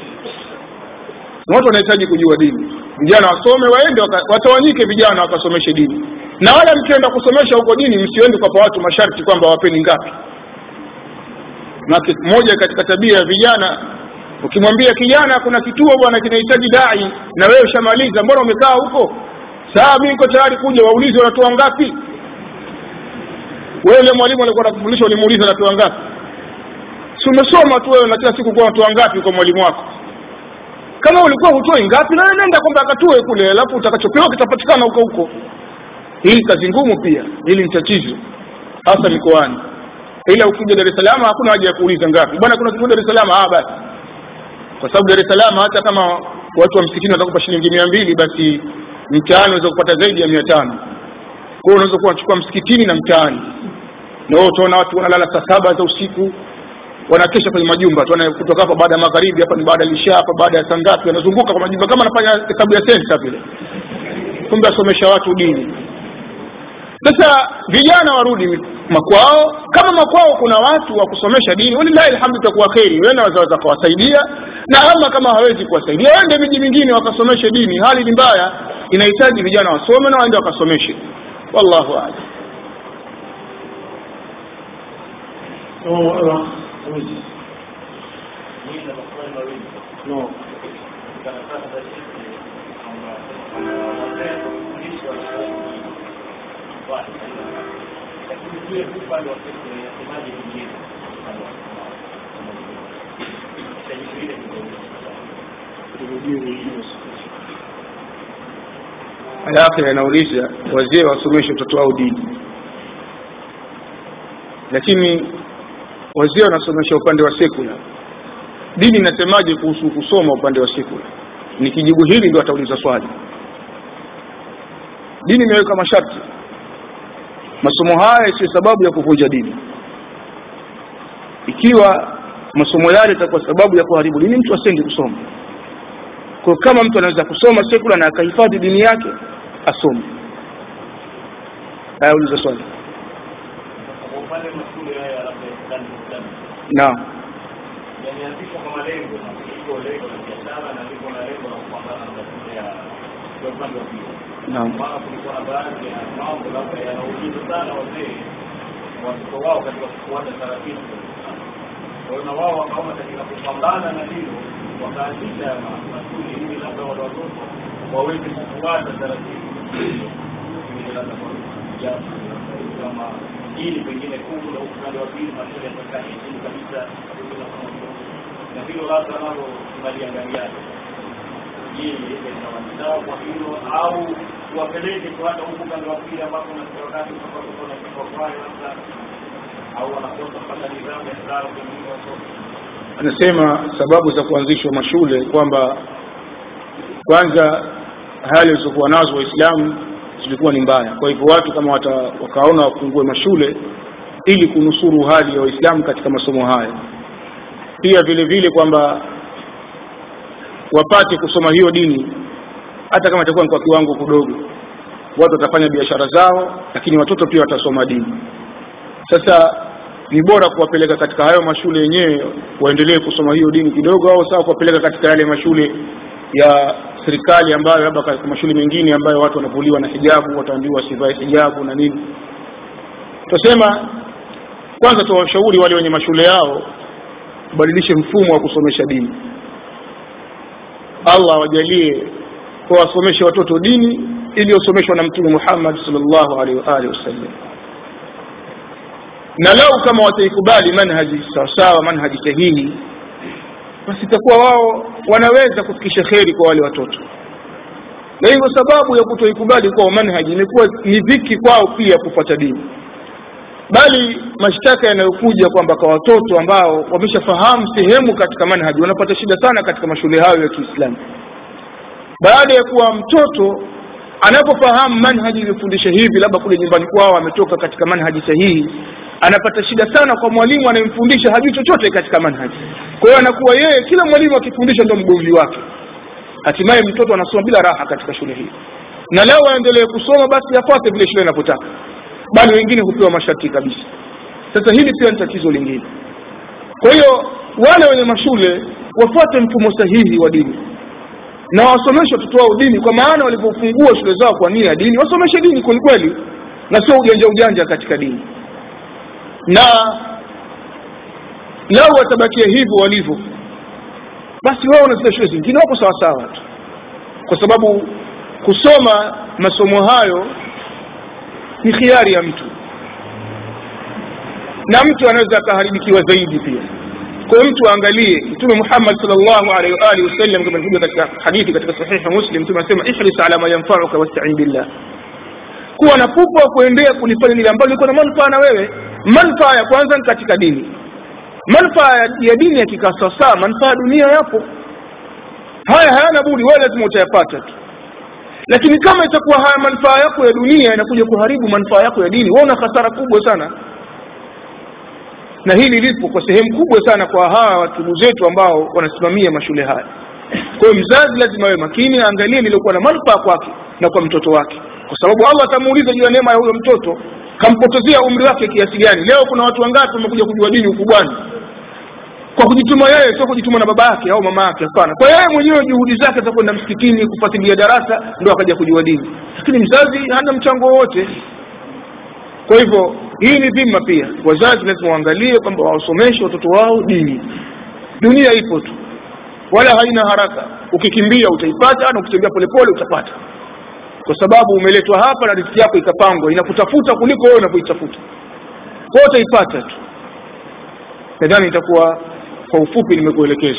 Speaker 2: na watu wanahitaji kujua dini vijana wasome waende waka, watawanyike vijana wakasomeshe dini na wala mkienda kusomesha huko dini msiende kwa watu masharti kwamba wapeni ngapi na moja katika tabia ya vijana ukimwambia kijana kuna kituo bwana kinahitaji dai na wewe ushamaliza mbona umekaa huko saa mi niko tayari kuja waulize wanatoa ngapi wewe yule mwalimu alikuwa anakufundisha ulimuuliza anatoa ngapi si umesoma tu wewe na kila siku kuwa unatoa ngapi kwa mwalimu wako kama ulikuwa hutoi ngapi na nenda kwamba akatoe kule alafu utakachopewa kitapatikana huko huko hii kazi ngumu pia hili ni tatizo hasa mikoani ila ukija Dar es Salaam hakuna haja ya kuuliza ngapi bwana kuna kituo Dar es Salaam ah basi kwa sababu Dar es Salaam hata kama watu wa msikitini watakupa shilingi mia mbili basi mtaani unaweza kupata zaidi ya mia tano kwa hiyo unaweza kuwa unachukua msikitini na mtaani na wewe utaona watu wanalala saa saba za usiku wanakesha kwenye majumba tu kutoka hapa baada ya magharibi hapa ni baada ya lisha hapa baada ya saa ngapi wanazunguka kwa majumba kama anafanya hesabu ya sensa vile kumbe asomesha watu dini sasa vijana warudi makwao kama makwao kuna watu wa kusomesha dini walillahi alhamdu itakuwa kheri wenda wazaweza kuwasaidia na ama kama hawezi kuwasaidia waende miji mingine wakasomeshe dini hali ni mbaya inahitaji vijana wasome na waende wakasomeshe wallahu a'lam
Speaker 3: Oh, uh, no.
Speaker 2: alafu anauliza wazee wasomeshe watoto wao dini lakini wazee wanasomesha upande wa sekula dini inasemaje kuhusu kusoma upande wa sekula nikijibu hili ndio atauliza swali dini imeweka masharti masomo haya sio sababu ya kuvunja dini ikiwa masomo yale itakuwa sababu ya kuharibu dini mtu asende kusoma kwa kama mtu anaweza kusoma sekula na akahifadhi dini yake asome haya uliza swali naam
Speaker 4: yameanzishwa kwa malengo na liko lengo la biashara na liko na lengo la kupambana na matatizo ya ya upande wa pili.
Speaker 2: naam
Speaker 4: Maana kulikuwa na baadhi ya mambo labda yanauliza sana wazee watoto wao katika kufuata taratibu za Uislamu. Kwa hiyo na wao wakaona katika kupambana na hilo wakaanzisha ma- masuli ili labda wale watoto waweze kufuata taratibu ili labda kwa japo kama hili pengine kubwa la upande wa pili mashule yatakaa chini kabisa hakuna kama hilo. na hilo labda nalo tunaliangaliaje je itawandaa kwa hilo au wapeleke tu hata huku upande wa pili ambapo na wakati utakapokuwa na kifaa labda au wanakosa mpaka nidhamu ya sala pengine watoto
Speaker 2: anasema sababu za kuanzishwa mashule kwamba kwanza hali walizokuwa nazo waislamu zilikuwa ni mbaya kwa hivyo watu kama wata, wakaona wafungue mashule ili kunusuru hali ya waislamu katika masomo haya pia vile vile kwamba wapate kusoma hiyo dini hata kama itakuwa ni kwa kiwango kidogo watu watafanya biashara zao lakini watoto pia watasoma dini sasa ni bora kuwapeleka katika hayo mashule yenyewe waendelee kusoma hiyo dini kidogo au sawa kuwapeleka katika yale mashule ya serikali ambayo labda katika mashule mengine ambayo watu wanavuliwa na hijabu wataambiwa wasivae hijabu na nini tutasema kwanza tuwashauri wale wenye mashule yao kubadilishe mfumo wa kusomesha dini allah wajalie wawasomeshe watoto dini iliyosomeshwa na mtume muhammad sallallahu alaihi wa alihi wasallam na lau kama wataikubali manhaji sawasawa manhaji sahihi basi itakuwa wao wanaweza kufikisha kheri kwa wale watoto na hivyo sababu ya kutoikubali kwao manhaji imekuwa ni dhiki kwao pia kufuata dini bali mashtaka yanayokuja kwamba kwa watoto ambao wameshafahamu sehemu katika manhaji wanapata shida sana katika mashule hayo ya kiislamu baada ya kuwa mtoto anapofahamu manhaji iliyofundisha hivi labda kule nyumbani kwao ametoka katika manhaji sahihi anapata shida sana kwa mwalimu anayemfundisha hajui chochote katika manhaji kwa hiyo anakuwa yeye kila mwalimu akifundisha ndo mgomvi wake hatimaye mtoto anasoma bila raha katika shule hii na leo aendelee kusoma basi afuate vile shule inavyotaka bali wengine hupewa masharti kabisa sasa hili pia ni tatizo lingine kwa hiyo wale wenye mashule wafuate mfumo sahihi wa dini na wasomeshe watoto wao dini kwa maana walipofungua shule zao kwa nia ya dini wasomeshe dini kwelikweli na sio ujanja ujanja katika dini na lau watabakia hivyo walivyo basi wao na zile shule zingine wako sawasawa tu kwa sababu kusoma masomo hayo ni khiari ya mtu na mtu anaweza akaharibikiwa zaidi pia kwa hiyo mtu aangalie mtume muhammad salllahu alaihi wa alihi wasallam kama ilivyokuja katika hadithi katika sahihi muslim mtume anasema ihris ala ma yanfauka wastain billah kuwa na pupa wa kuendea kulifanya lile ambalo liko na manufaa na wewe manufaa ya kwanza ni katika dini manufaa ya dini yakikaa sawasawa manufaa ya dunia yapo haya hayana budi wewe lazima utayapata tu lakini kama itakuwa haya manufaa yako ya dunia inakuja kuharibu manufaa yako ya dini wewe una hasara kubwa sana na hili lipo kwa sehemu kubwa sana kwa hawa watugu zetu ambao wanasimamia mashule haya kwa hiyo mzazi lazima awe makini aangalie liliokuwa na manufaa kwake na kwa mtoto wake kwa sababu allah atamuuliza juu ya neema ya huyo mtoto kampotezea umri wake kiasi gani leo kuna watu wangapi wamekuja kujua dini ukubwani kwa kujituma yeye sio kujituma na baba yake au mama yake hapana kwa yeye mwenyewe juhudi zake za kwenda msikitini kufuatilia darasa ndo akaja kujua dini lakini mzazi hana mchango wowote kwa hivyo hii ni dhima pia wazazi lazima waangalie kwamba wawasomeshe watoto wao dini dunia ipo tu wala haina haraka ukikimbia utaipata na ukitembea polepole utapata kwa sababu umeletwa hapa na riziki yako ikapangwa inakutafuta kuliko wewe unavyoitafuta kwa utaipata tu nadhani itakuwa kwa ufupi nimekuelekeza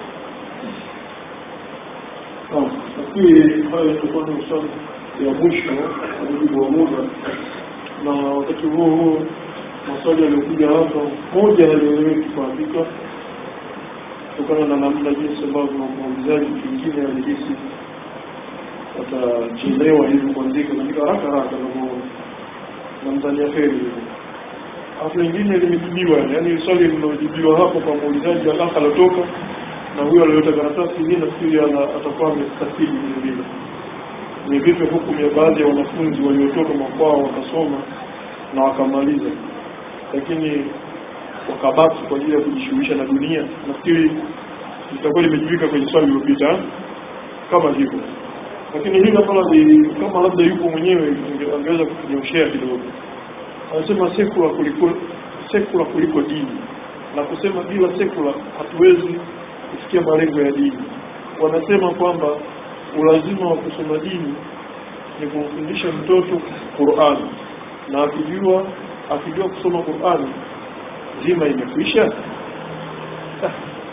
Speaker 3: nafikiri hayo itakuwa ni maswali ya mwisho kwa mujibu wa muda na wakati huo huo maswali yaliyokuja hapa moja yaliyoeleweki kwa hakika kutokana na namna jinsi ambavyo muulizaji pengine alihisi watachelewa hivi kuandika katika haraka haraka namzania heri hivyo alafu lingine limejibiwa yaani swali lilojibiwa hapo kwa muulizaji alafu alotoka na huyo alioleta karatasi hii nafikiri ana- atakuwa amestafidi vile vile ni vipi hukumu ya baadhi ya wanafunzi waliotoka makwao wakasoma na wakamaliza lakini wakabaki kwa ajili ya kujishughulisha na dunia nafikiri litakuwa limejibika kwenye swali lililopita kama hivyo lakini hili ambalo ni kama labda yupo mwenyewe ange- angeweza kutunyoshea kidogo anasema sekula kuliko sekula kuliko dini na kusema bila sekula hatuwezi kufikia malengo ya dini wanasema kwamba ulazima wa kusoma dini ni kumfundisha mtoto Qur'an na akijua akijua kusoma Qur'an zima imekwisha Ah.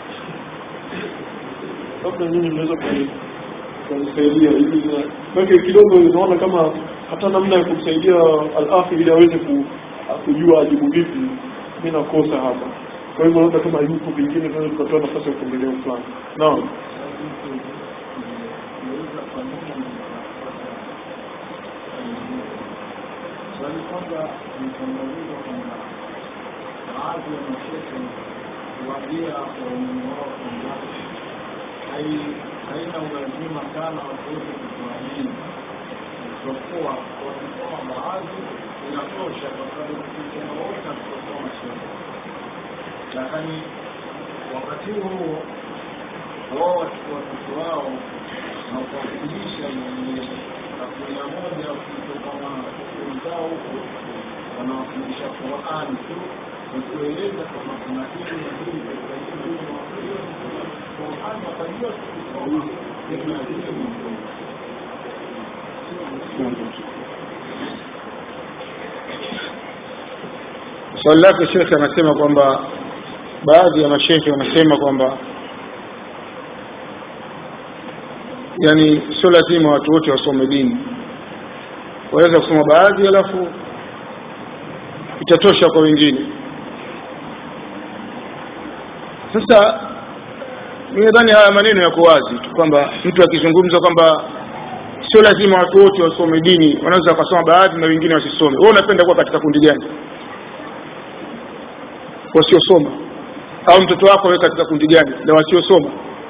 Speaker 3: labda nyinyi mnaweza kuni- kunisaidia hivi na- maana kidogo unaona kama hata namna ya kumsaidia al-akhi ili aweze ku- kujua ajibu vipi mimi nakosa hapa kwa hivyo labda kama yupo pengine tunaweza tukatoa nafasi ya kuendelea fulani naam
Speaker 4: Swali kwanza ni kuangaliwa kwamba baadhi ya mashehe kuambia waumini wao kwamba hai- haina ulazima sana watu wote kutuamini, isipokuwa wakisoma baadhi inatosha, kwa sababu ukisema wote hatutasoma shehe. Lakini wakati huo wao wachukua watoto wao na kuwafundisha yenye asilimia moja kutoka wenzao huko wanawafundisha Qur'ani tu wakieleza kwamba kuna hili na hili katika hili na hili Qur'ani watajua kusoma kuna hili
Speaker 2: swali lake shekhe anasema kwamba baadhi ya mashehe wanasema kwamba yani sio lazima watu wote wasome dini waweza kusoma baadhi alafu itatosha kwa wengine sasa mimi nadhani haya maneno yako wazi tu kwamba mtu akizungumza kwamba sio lazima watu wote wasome dini wanaweza wakasoma baadhi na wengine wasisome wewe unapenda kuwa katika kundi gani wasiosoma au mtoto wako wewe katika kundi gani la wasiosoma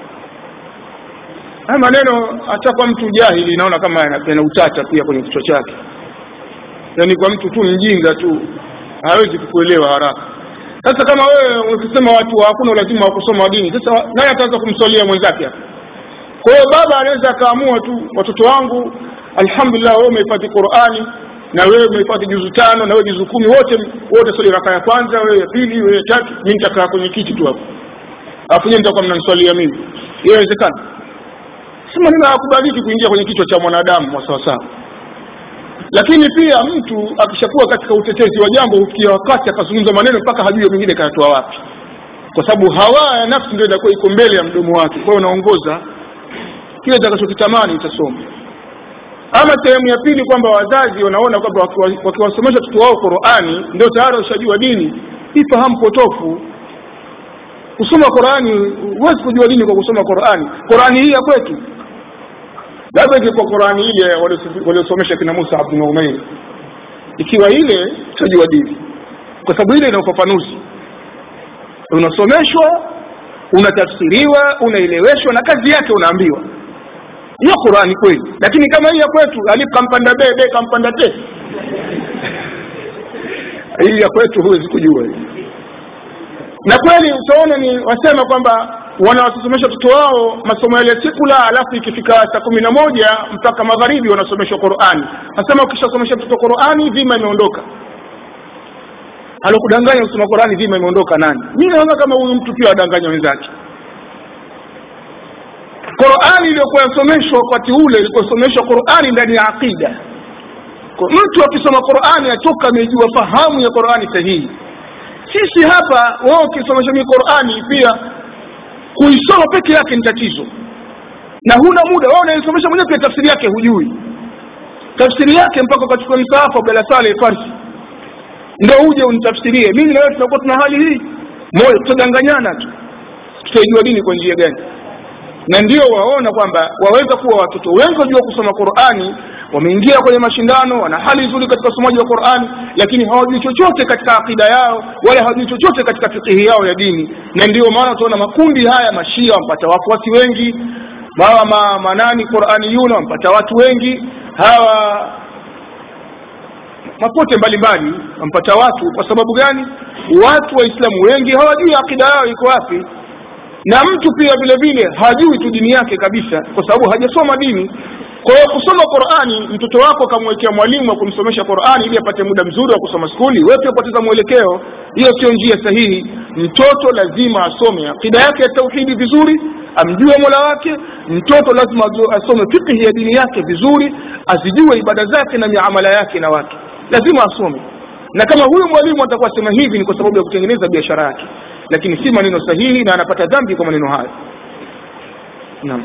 Speaker 2: haya maneno hata kwa mtu jahili naona kama yana yana utata pia kwenye kichwa chake yaani kwa mtu tu mjinga tu hawezi kukuelewa haraka sasa kama wewe ukisema watu hakuna ulazima wa kusoma dini sasa nani ataanza kumswalia mwenzake hapa kwa hiyo baba anaweza akaamua tu watoto wangu alhamdulillah wewe umehifadhi Qur'ani na wewe umehifadhi juzu tano na wewe juzu kumi wote wote swali raka ya kwanza wewe ya pili wewe ya tatu mimi nitakaa kwenye kiti tu hapo alafu nyinyi mtakuwa mnaniswalia mimi inawezekana si maneno hayakubaliki kuingia kwenye kichwa cha mwanadamu wa sawa sawa lakini pia mtu akishakuwa katika utetezi wa jambo hufikia wakati akazungumza maneno mpaka hajui mwingine kayatoa wapi kwa sababu hawa ya nafsi ndio inakuwa iko mbele ya mdomo wake kwa hiyo unaongoza kile utakachokitamani utasoma ama sehemu ya pili kwamba wazazi wanaona kwamba wakiwa- wakiwasomesha watoto wao Qur'ani ndio tayari washajua dini hii fahamu potofu kusoma Qur'ani huwezi kujua dini kwa kusoma Qur'ani Qur'ani hii ya kwetu labda ingekuwa Qur'ani ile waliosi- waliosomesha kina Musa Abdul Umair ikiwa ile tutajua dini kwa sababu ile ina ufafanuzi unasomeshwa unatafsiriwa unaeleweshwa na kazi yake unaambiwa hiyo Qur'ani kweli lakini kama hii ya kwetu alif kampanda be be kampanda te hii ya kwetu huwezi kujua hii. na kweli utaona ni wasema kwamba wanawasomesha watoto wao masomo yale sekula alafu ikifika saa kumi na moja mpaka magharibi wanasomeshwa Qur'ani nasema ukishasomesha mtoto Qur'ani dhima imeondoka alokudanganya kusoma Qur'ani dhima imeondoka nani mimi naona kama huyu mtu pia adanganya wenzake Qur'ani iliyokuwa yasomeshwa wakati ule ilikuwa yasomeshwa Qur'ani ndani ya aqida kwa mtu akisoma Qur'ani atoka amejua fahamu ya Qur'ani sahihi sisi hapa wao ukisomesha mimi Qur'ani pia kuisoma peke yake ni tatizo na huna muda wao unaisomesha mwenyewe pia tafsiri yake hujui tafsiri yake mpaka ukachukua msaafu Abdalla Saleh Farsi ndio uje unitafsirie mimi na wewe tunakuwa tuna hali hii moyo tutadanganyana tu tutaijua dini kwa njia gani na ndio waona kwamba waweza kuwa watoto wengi wajua kusoma Qur'ani wameingia kwenye mashindano wana hali nzuri katika usomaji wa Qur'ani lakini hawajui chochote katika akida yao wala hawajui chochote katika fikihi yao ya dini na ndio maana tunaona makundi haya mashia wampata wafuasi wengi hawa ma, manani Qur'ani yuna wampata watu wengi hawa mapote mbalimbali wampata watu kwa sababu gani watu waislamu wengi hawajui akida yao iko wapi na mtu pia vile vile hajui tu dini yake kabisa kwa sababu hajasoma dini kwa hiyo kusoma qurani mtoto wako akamwekea mwalimu wa kumsomesha qurani ili apate muda mzuri wa kusoma skuli wewe pia upoteza mwelekeo hiyo sio njia sahihi mtoto lazima asome akida yake ya tauhidi vizuri amjue mola wake mtoto lazima asome fikhi ya dini yake vizuri azijue ibada zake na miamala yake na watu lazima asome na kama huyu mwalimu atakuwa sema hivi ni kwa sababu ya kutengeneza biashara yake lakini si maneno sahihi na anapata dhambi kwa maneno hayo naam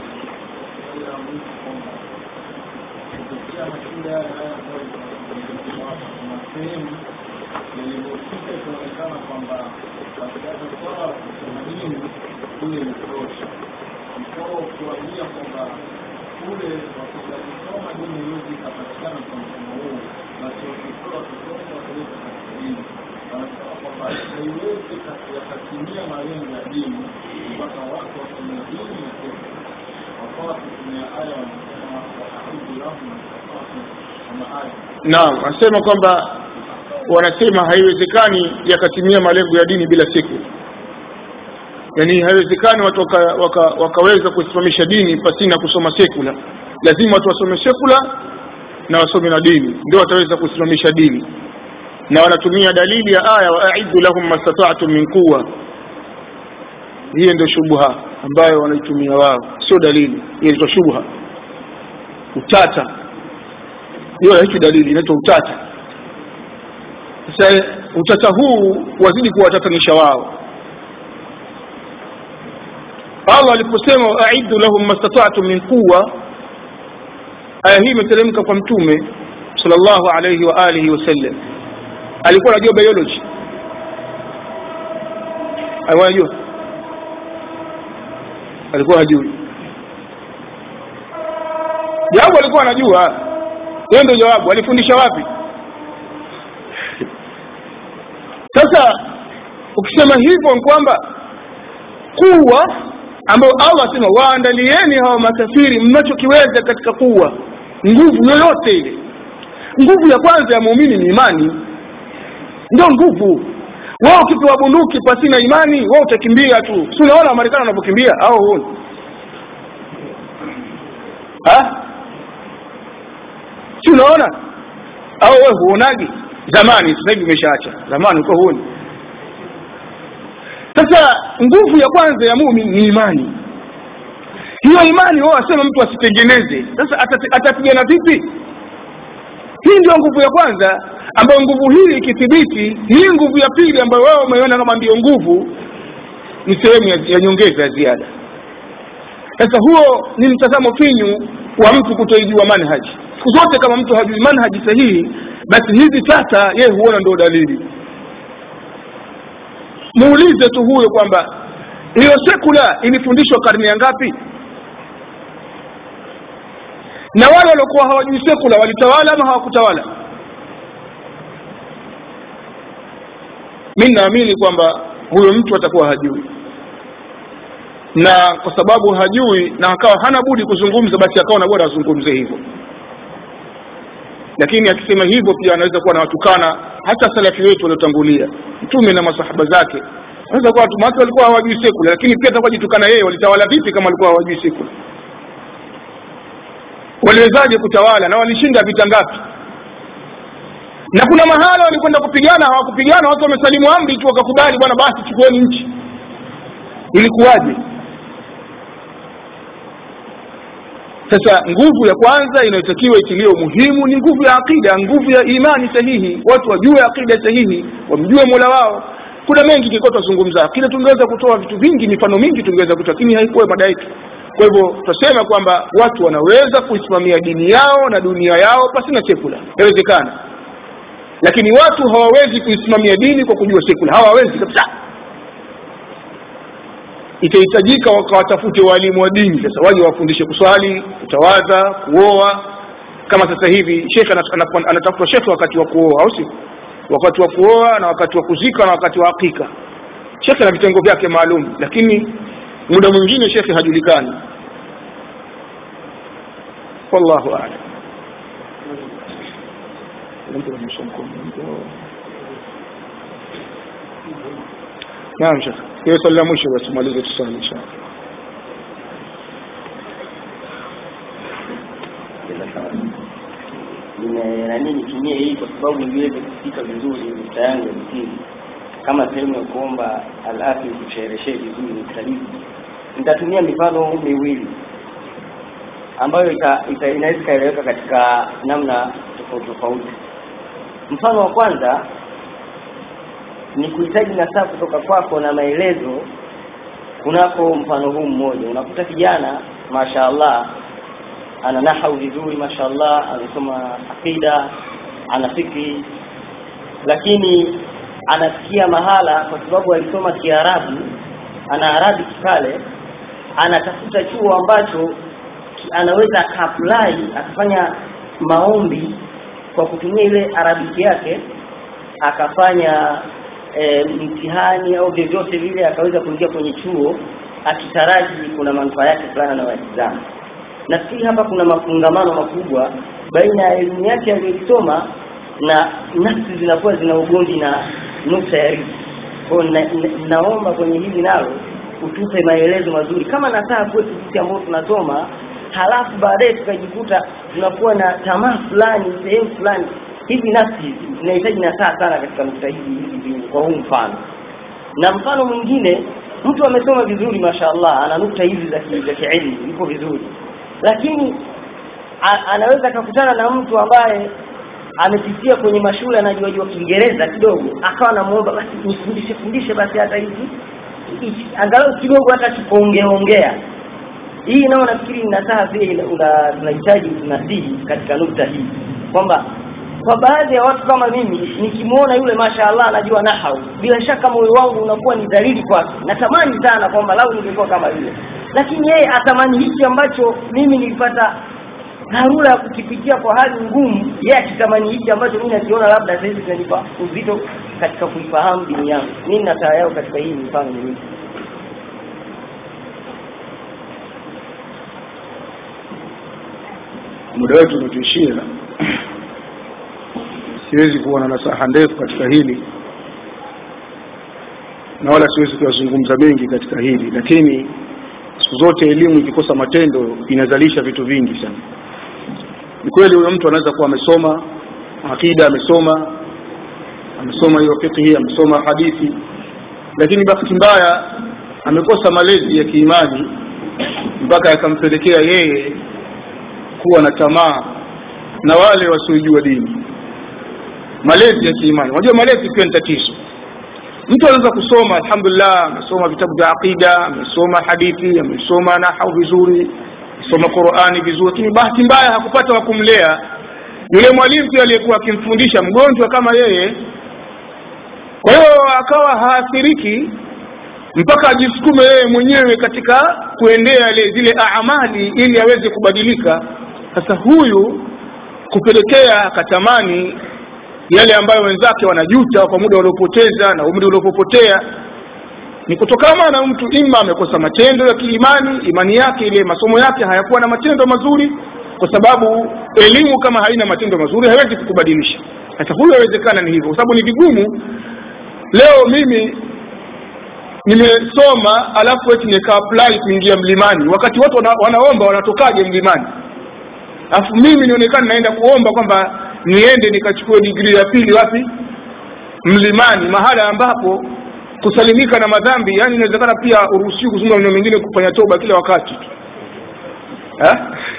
Speaker 5: kuambia kwamba kule wakisoma dini iwezi ikapatikana kwa mfumo huu basi wakitoa kusoma wakaleta katika dini wanasema kwamba haiwezi yakatimia malengo ya dini mpaka watu wasomea dini na kesho wakawa wakitumia aya wanasema waaudhu lahum mastafatu kama aya
Speaker 2: naam anasema kwamba wanasema haiwezekani yakatimia malengo ya dini bila siku yaani haiwezekani watu waka, waka, wakaweza kusimamisha dini pasina kusoma sekula lazima watu wasome sekula na wasome na dini ndio wataweza kusimamisha dini na wanatumia dalili ya aya waaidu lahum mastata'tum min quwa hiyo ndio shubha ambayo wanaitumia wao sio dalili hiyo ndio shubha utata hiyo haiki dalili inaitwa utata sasa utata huu wazidi kuwatatanisha wao Allah aliposema aidu lahum mastata'tum min quwa aya hii imeteremka kwa mtume sallallahu alayhi wa alihi wasallam alikuwa anajua biology alikuwa anajua alikuwa hajui jawabu alikuwa anajua hiyo ndio jawabu alifundisha wapi sasa ukisema hivyo ni kwamba kuwa ambayo Allah asema waandalieni hawa makafiri mnachokiweza katika kuwa nguvu yoyote ile nguvu ya kwanza ya muumini ni imani ndio nguvu wao ukipewa bunduki pasina imani wao utakimbia tu si unaona wamarekani wanavyokimbia au huoni si unaona au wewe huonaji zamani sasa hivi umeshaacha zamani uko huoni sasa nguvu ya kwanza ya muumini ni imani hiyo imani wao wasema mtu asitengeneze sasa atapigana vipi hii ndio nguvu ya kwanza ambayo nguvu hii ikithibiti hii nguvu ya pili ambayo wao wameona kama ndiyo nguvu ni sehemu ya, ya nyongeza ya ziada sasa huo ni mtazamo finyu wa mtu kutoijua manhaji siku zote kama mtu hajui manhaji sahihi basi hivi sasa yeye huona ndio dalili muulize tu huyo kwamba hiyo sekula ilifundishwa karne ya ngapi na wale waliokuwa hawajui sekula walitawala ama hawakutawala mi naamini kwamba huyo mtu atakuwa hajui na kwa sababu hajui na akawa hana budi kuzungumza basi akaona bora azungumze hivyo lakini akisema hivyo pia anaweza kuwa anawatukana hata salafi wetu waliotangulia mtume na masahaba zake anaweza kuwa watu walikuwa hawajui sekula lakini pia atakuwa jitukana yeye walitawala vipi kama walikuwa hawajui sekula waliwezaje kutawala na walishinda vita ngapi na kuna mahala walikwenda kupigana hawakupigana watu wamesalimu amri tu wakakubali bwana basi chukueni nchi ilikuwaje sasa nguvu ya kwanza inayotakiwa itilie umuhimu ni nguvu ya akida nguvu ya imani sahihi watu wajue akida sahihi wamjue mola wao kuna mengi kilikuwa tunazungumza akida tungeweza kutoa vitu vingi mifano mingi tungeweza kutoa lakini haikuwa mada yetu kwa hivyo tutasema kwamba watu wanaweza kuisimamia dini yao na dunia yao pasina sekula inawezekana lakini watu hawawezi kuisimamia dini kwa kujua sekula hawawezi kabisa itahitajika wakawatafute walimu wa dini sasa waje wafundishe kuswali kutawadha kuoa kama sasa hivi shekhe anatafuta shekhe wakati wa kuoa au si wakati wa kuoa na wakati wa kuzika na wakati wa hakika shekhe na vitengo vyake maalum lakini muda mwingine shekhe hajulikani wallahu a'lam mtu ananyosha mkono naam shekh hiyo swali la mwisho basi malize tusali inshallah
Speaker 6: nime nani nitumie hii kwa sababu niweze kufika vizuri nukta yangu ya msingi kama sehemu ya kuomba alafi kushereheshe vizuri nukta hizi nitatumia mifano miwili ambayo ita, ita, inaweza ikaeleweka katika namna tofauti tofauti mfano wa kwanza ni kuhitaji nasaa kutoka kwako na maelezo kunako mfano huu mmoja unakuta kijana mashaallah ana nahau vizuri mashaallah anasoma aqida ana fikri lakini anafikia mahala kwa sababu alisoma kiarabu ana arabi kikale anatafuta chuo ambacho ki- anaweza akaapply akafanya maombi kwa kutumia ile arabiki yake akafanya e, mtihani au vyovyote vile akaweza kuingia kwenye chuo akitaraji kuna manufaa yake fulani na watizama nafikiri hapa kuna mafungamano makubwa baina ya elimu yake aliyoisoma na nafsi zinakuwa zina ugondi na nukta ya riziki kwa hiyo na, na, naomba kwenye hili nalo utupe maelezo mazuri kama nasaa kwetu sisi ambao tunasoma halafu baadaye tukajikuta tunakuwa na tamaa fulani sehemu fulani hizi nafsi hizi zinahitaji nasaa sana katika nukta hizi hizi mbili kwa huu mfano na mfano mwingine mtu amesoma vizuri mashaallah ana nukta hizi za ki- za kielimu yuko vizuri lakini a, anaweza akakutana na mtu ambaye amepitia kwenye mashule anajua jua Kiingereza kidogo akawa anamuomba basi nifundishe fundishe basi hata hizi hichi, angalau kidogo hata kikuongeongea hii nao nafikiri nasaha pia ina- una- tunahitaji tunasihi katika nukta hii kwamba kwa baadhi ya watu kama mimi nikimwona yule mashaallah anajua nahau bila shaka moyo wangu unakuwa ni dhalili kwake natamani sana kwamba lau ningekuwa kama yule lakini yeye atamani hichi ambacho mimi nilipata dharura ya kukipitia kwa hali ngumu yeye akitamani hichi ambacho mimi nakiona labda sasa hivi kinanipa uzito katika kuifahamu dini yangu mimi nataa yao katika hii mifano miwili
Speaker 2: muda wetu umetuishia siwezi kuwa na nasaha ndefu katika hili na wala siwezi kuyazungumza mengi katika hili lakini siku zote elimu ikikosa matendo inazalisha vitu vingi sana ni kweli huyo mtu anaweza kuwa amesoma akida amesoma amesoma hiyo fiqhi amesoma hadithi lakini bahati mbaya amekosa malezi ya kiimani mpaka yakampelekea yeye kuwa na tamaa na wale wasiojua dini malezi ya kiimani unajua malezi pia ni tatizo mtu anaweza kusoma alhamdulillah amesoma vitabu vya aqida amesoma hadithi amesoma nahau vizuri amesoma qurani vizuri lakini bahati mbaya hakupata wa kumlea yule mwalimu pia aliyekuwa akimfundisha mgonjwa kama yeye kwa hiyo akawa haathiriki mpaka ajisukume yeye mwenyewe katika kuendea ile zile amali ili aweze kubadilika sasa huyu kupelekea akatamani yale ambayo wenzake wanajuta kwa muda waliopoteza na umri uliopopotea ni kutokana na mtu ima amekosa matendo ya kiimani imani yake ile masomo yake hayakuwa na matendo mazuri kwa sababu elimu kama haina matendo mazuri haiwezi kukubadilisha sasa huyo haiwezekana ni hivyo kwa sababu ni vigumu leo mimi nimesoma alafu eti nika apply kuingia mlimani wakati watu wana, wanaomba wanatokaje mlimani alafu mimi nionekana naenda kuomba kwamba niende nikachukue digrii ya pili wapi mlimani mahala ambapo kusalimika na madhambi yani inawezekana pia uruhusiwi kuzungumza maneno mengine kufanya toba kila wakati tu Eh?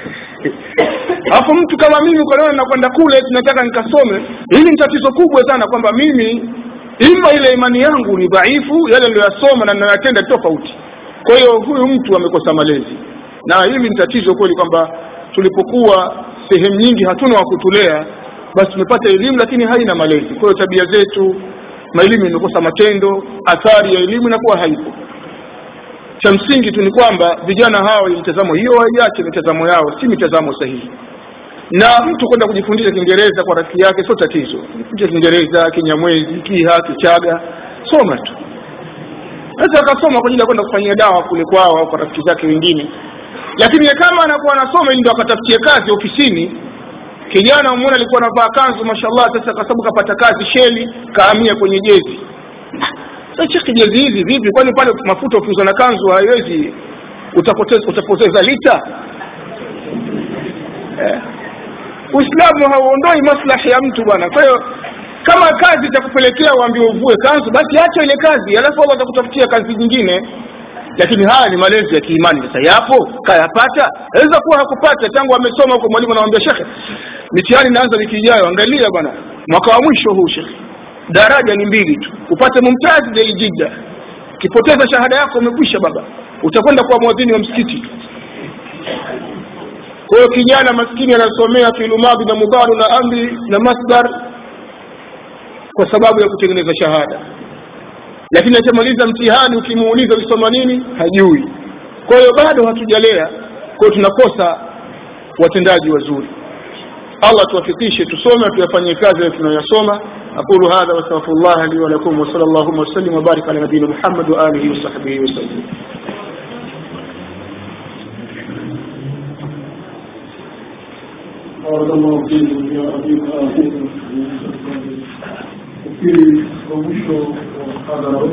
Speaker 2: alafu mtu kama mimi ukanaona nakwenda kule tunataka nikasome hili ni tatizo kubwa sana kwamba mimi ima ile imani yangu ni dhaifu yale niliyoyasoma na ninayoyatenda tofauti kwa hiyo huyu mtu amekosa malezi na hili ni tatizo kweli kwamba tulipokuwa sehemu nyingi hatuna wa kutulea basi tumepata elimu lakini haina malezi kwa hiyo tabia zetu maelimu imekosa matendo athari ya elimu inakuwa haipo cha msingi tu ni kwamba vijana hao mitazamo hiyo waiache mitazamo yao si mitazamo sahihi na mtu kwenda kujifundisha kiingereza kwa rafiki yake sio tatizo jifunze kiingereza kinyamwezi kiha kichaga soma tu sasa akasoma kwa ajili ya kwenda kufanyia dawa kule kwao au kwa rafiki zake wengine lakini kama anakuwa anasoma ili ndo akatafutie kazi ofisini kijana umeona alikuwa anavaa kanzu mashallah sasa kwa sababu kapata kazi sheli kahamia kwenye jezi sasa shekhi jezi hizi vipi kwani pale mafuta ukiuza na kanzu haiwezi utapoteza, utapoteza lita eh. uislamu hauondoi maslahi ya mtu bwana kwa hiyo kama kazi itakupelekea uambiwe uvue kanzu basi acha ile kazi alafu allah atakutafutia kazi nyingine lakini haya ni malezi ya kiimani sasa yapo kayapata aweza kuwa hakupata tangu amesoma huko mwalimu anamwambia shekhe mitihani inaanza wiki ijayo angalia bwana mwaka wa mwisho huu shekhe daraja ni mbili tu upate mumtazi deli jidda ukipoteza shahada yako umekwisha baba utakwenda kwa mwadhini wa msikiti kwa hiyo kijana maskini anasomea filumadhi na mudharu na amri na masdar kwa sababu ya kutengeneza shahada lakini akimaliza mtihani ukimuuliza ulisoma nini hajui kwa hiyo bado hatujalea kwa hiyo tunakosa watendaji wazuri allah tuwafikishe tusome tuyafanyie kazi yale tunayoyasoma aqulu hadha wastaghfirullah li wa lakum wa sallallahu wa sallim wa barik ala nabiyina muhammad wa alihi wa sahbihi wa sallam
Speaker 3: بارك الله فيكم يا أبي آخر وفي ومشوا وحضروا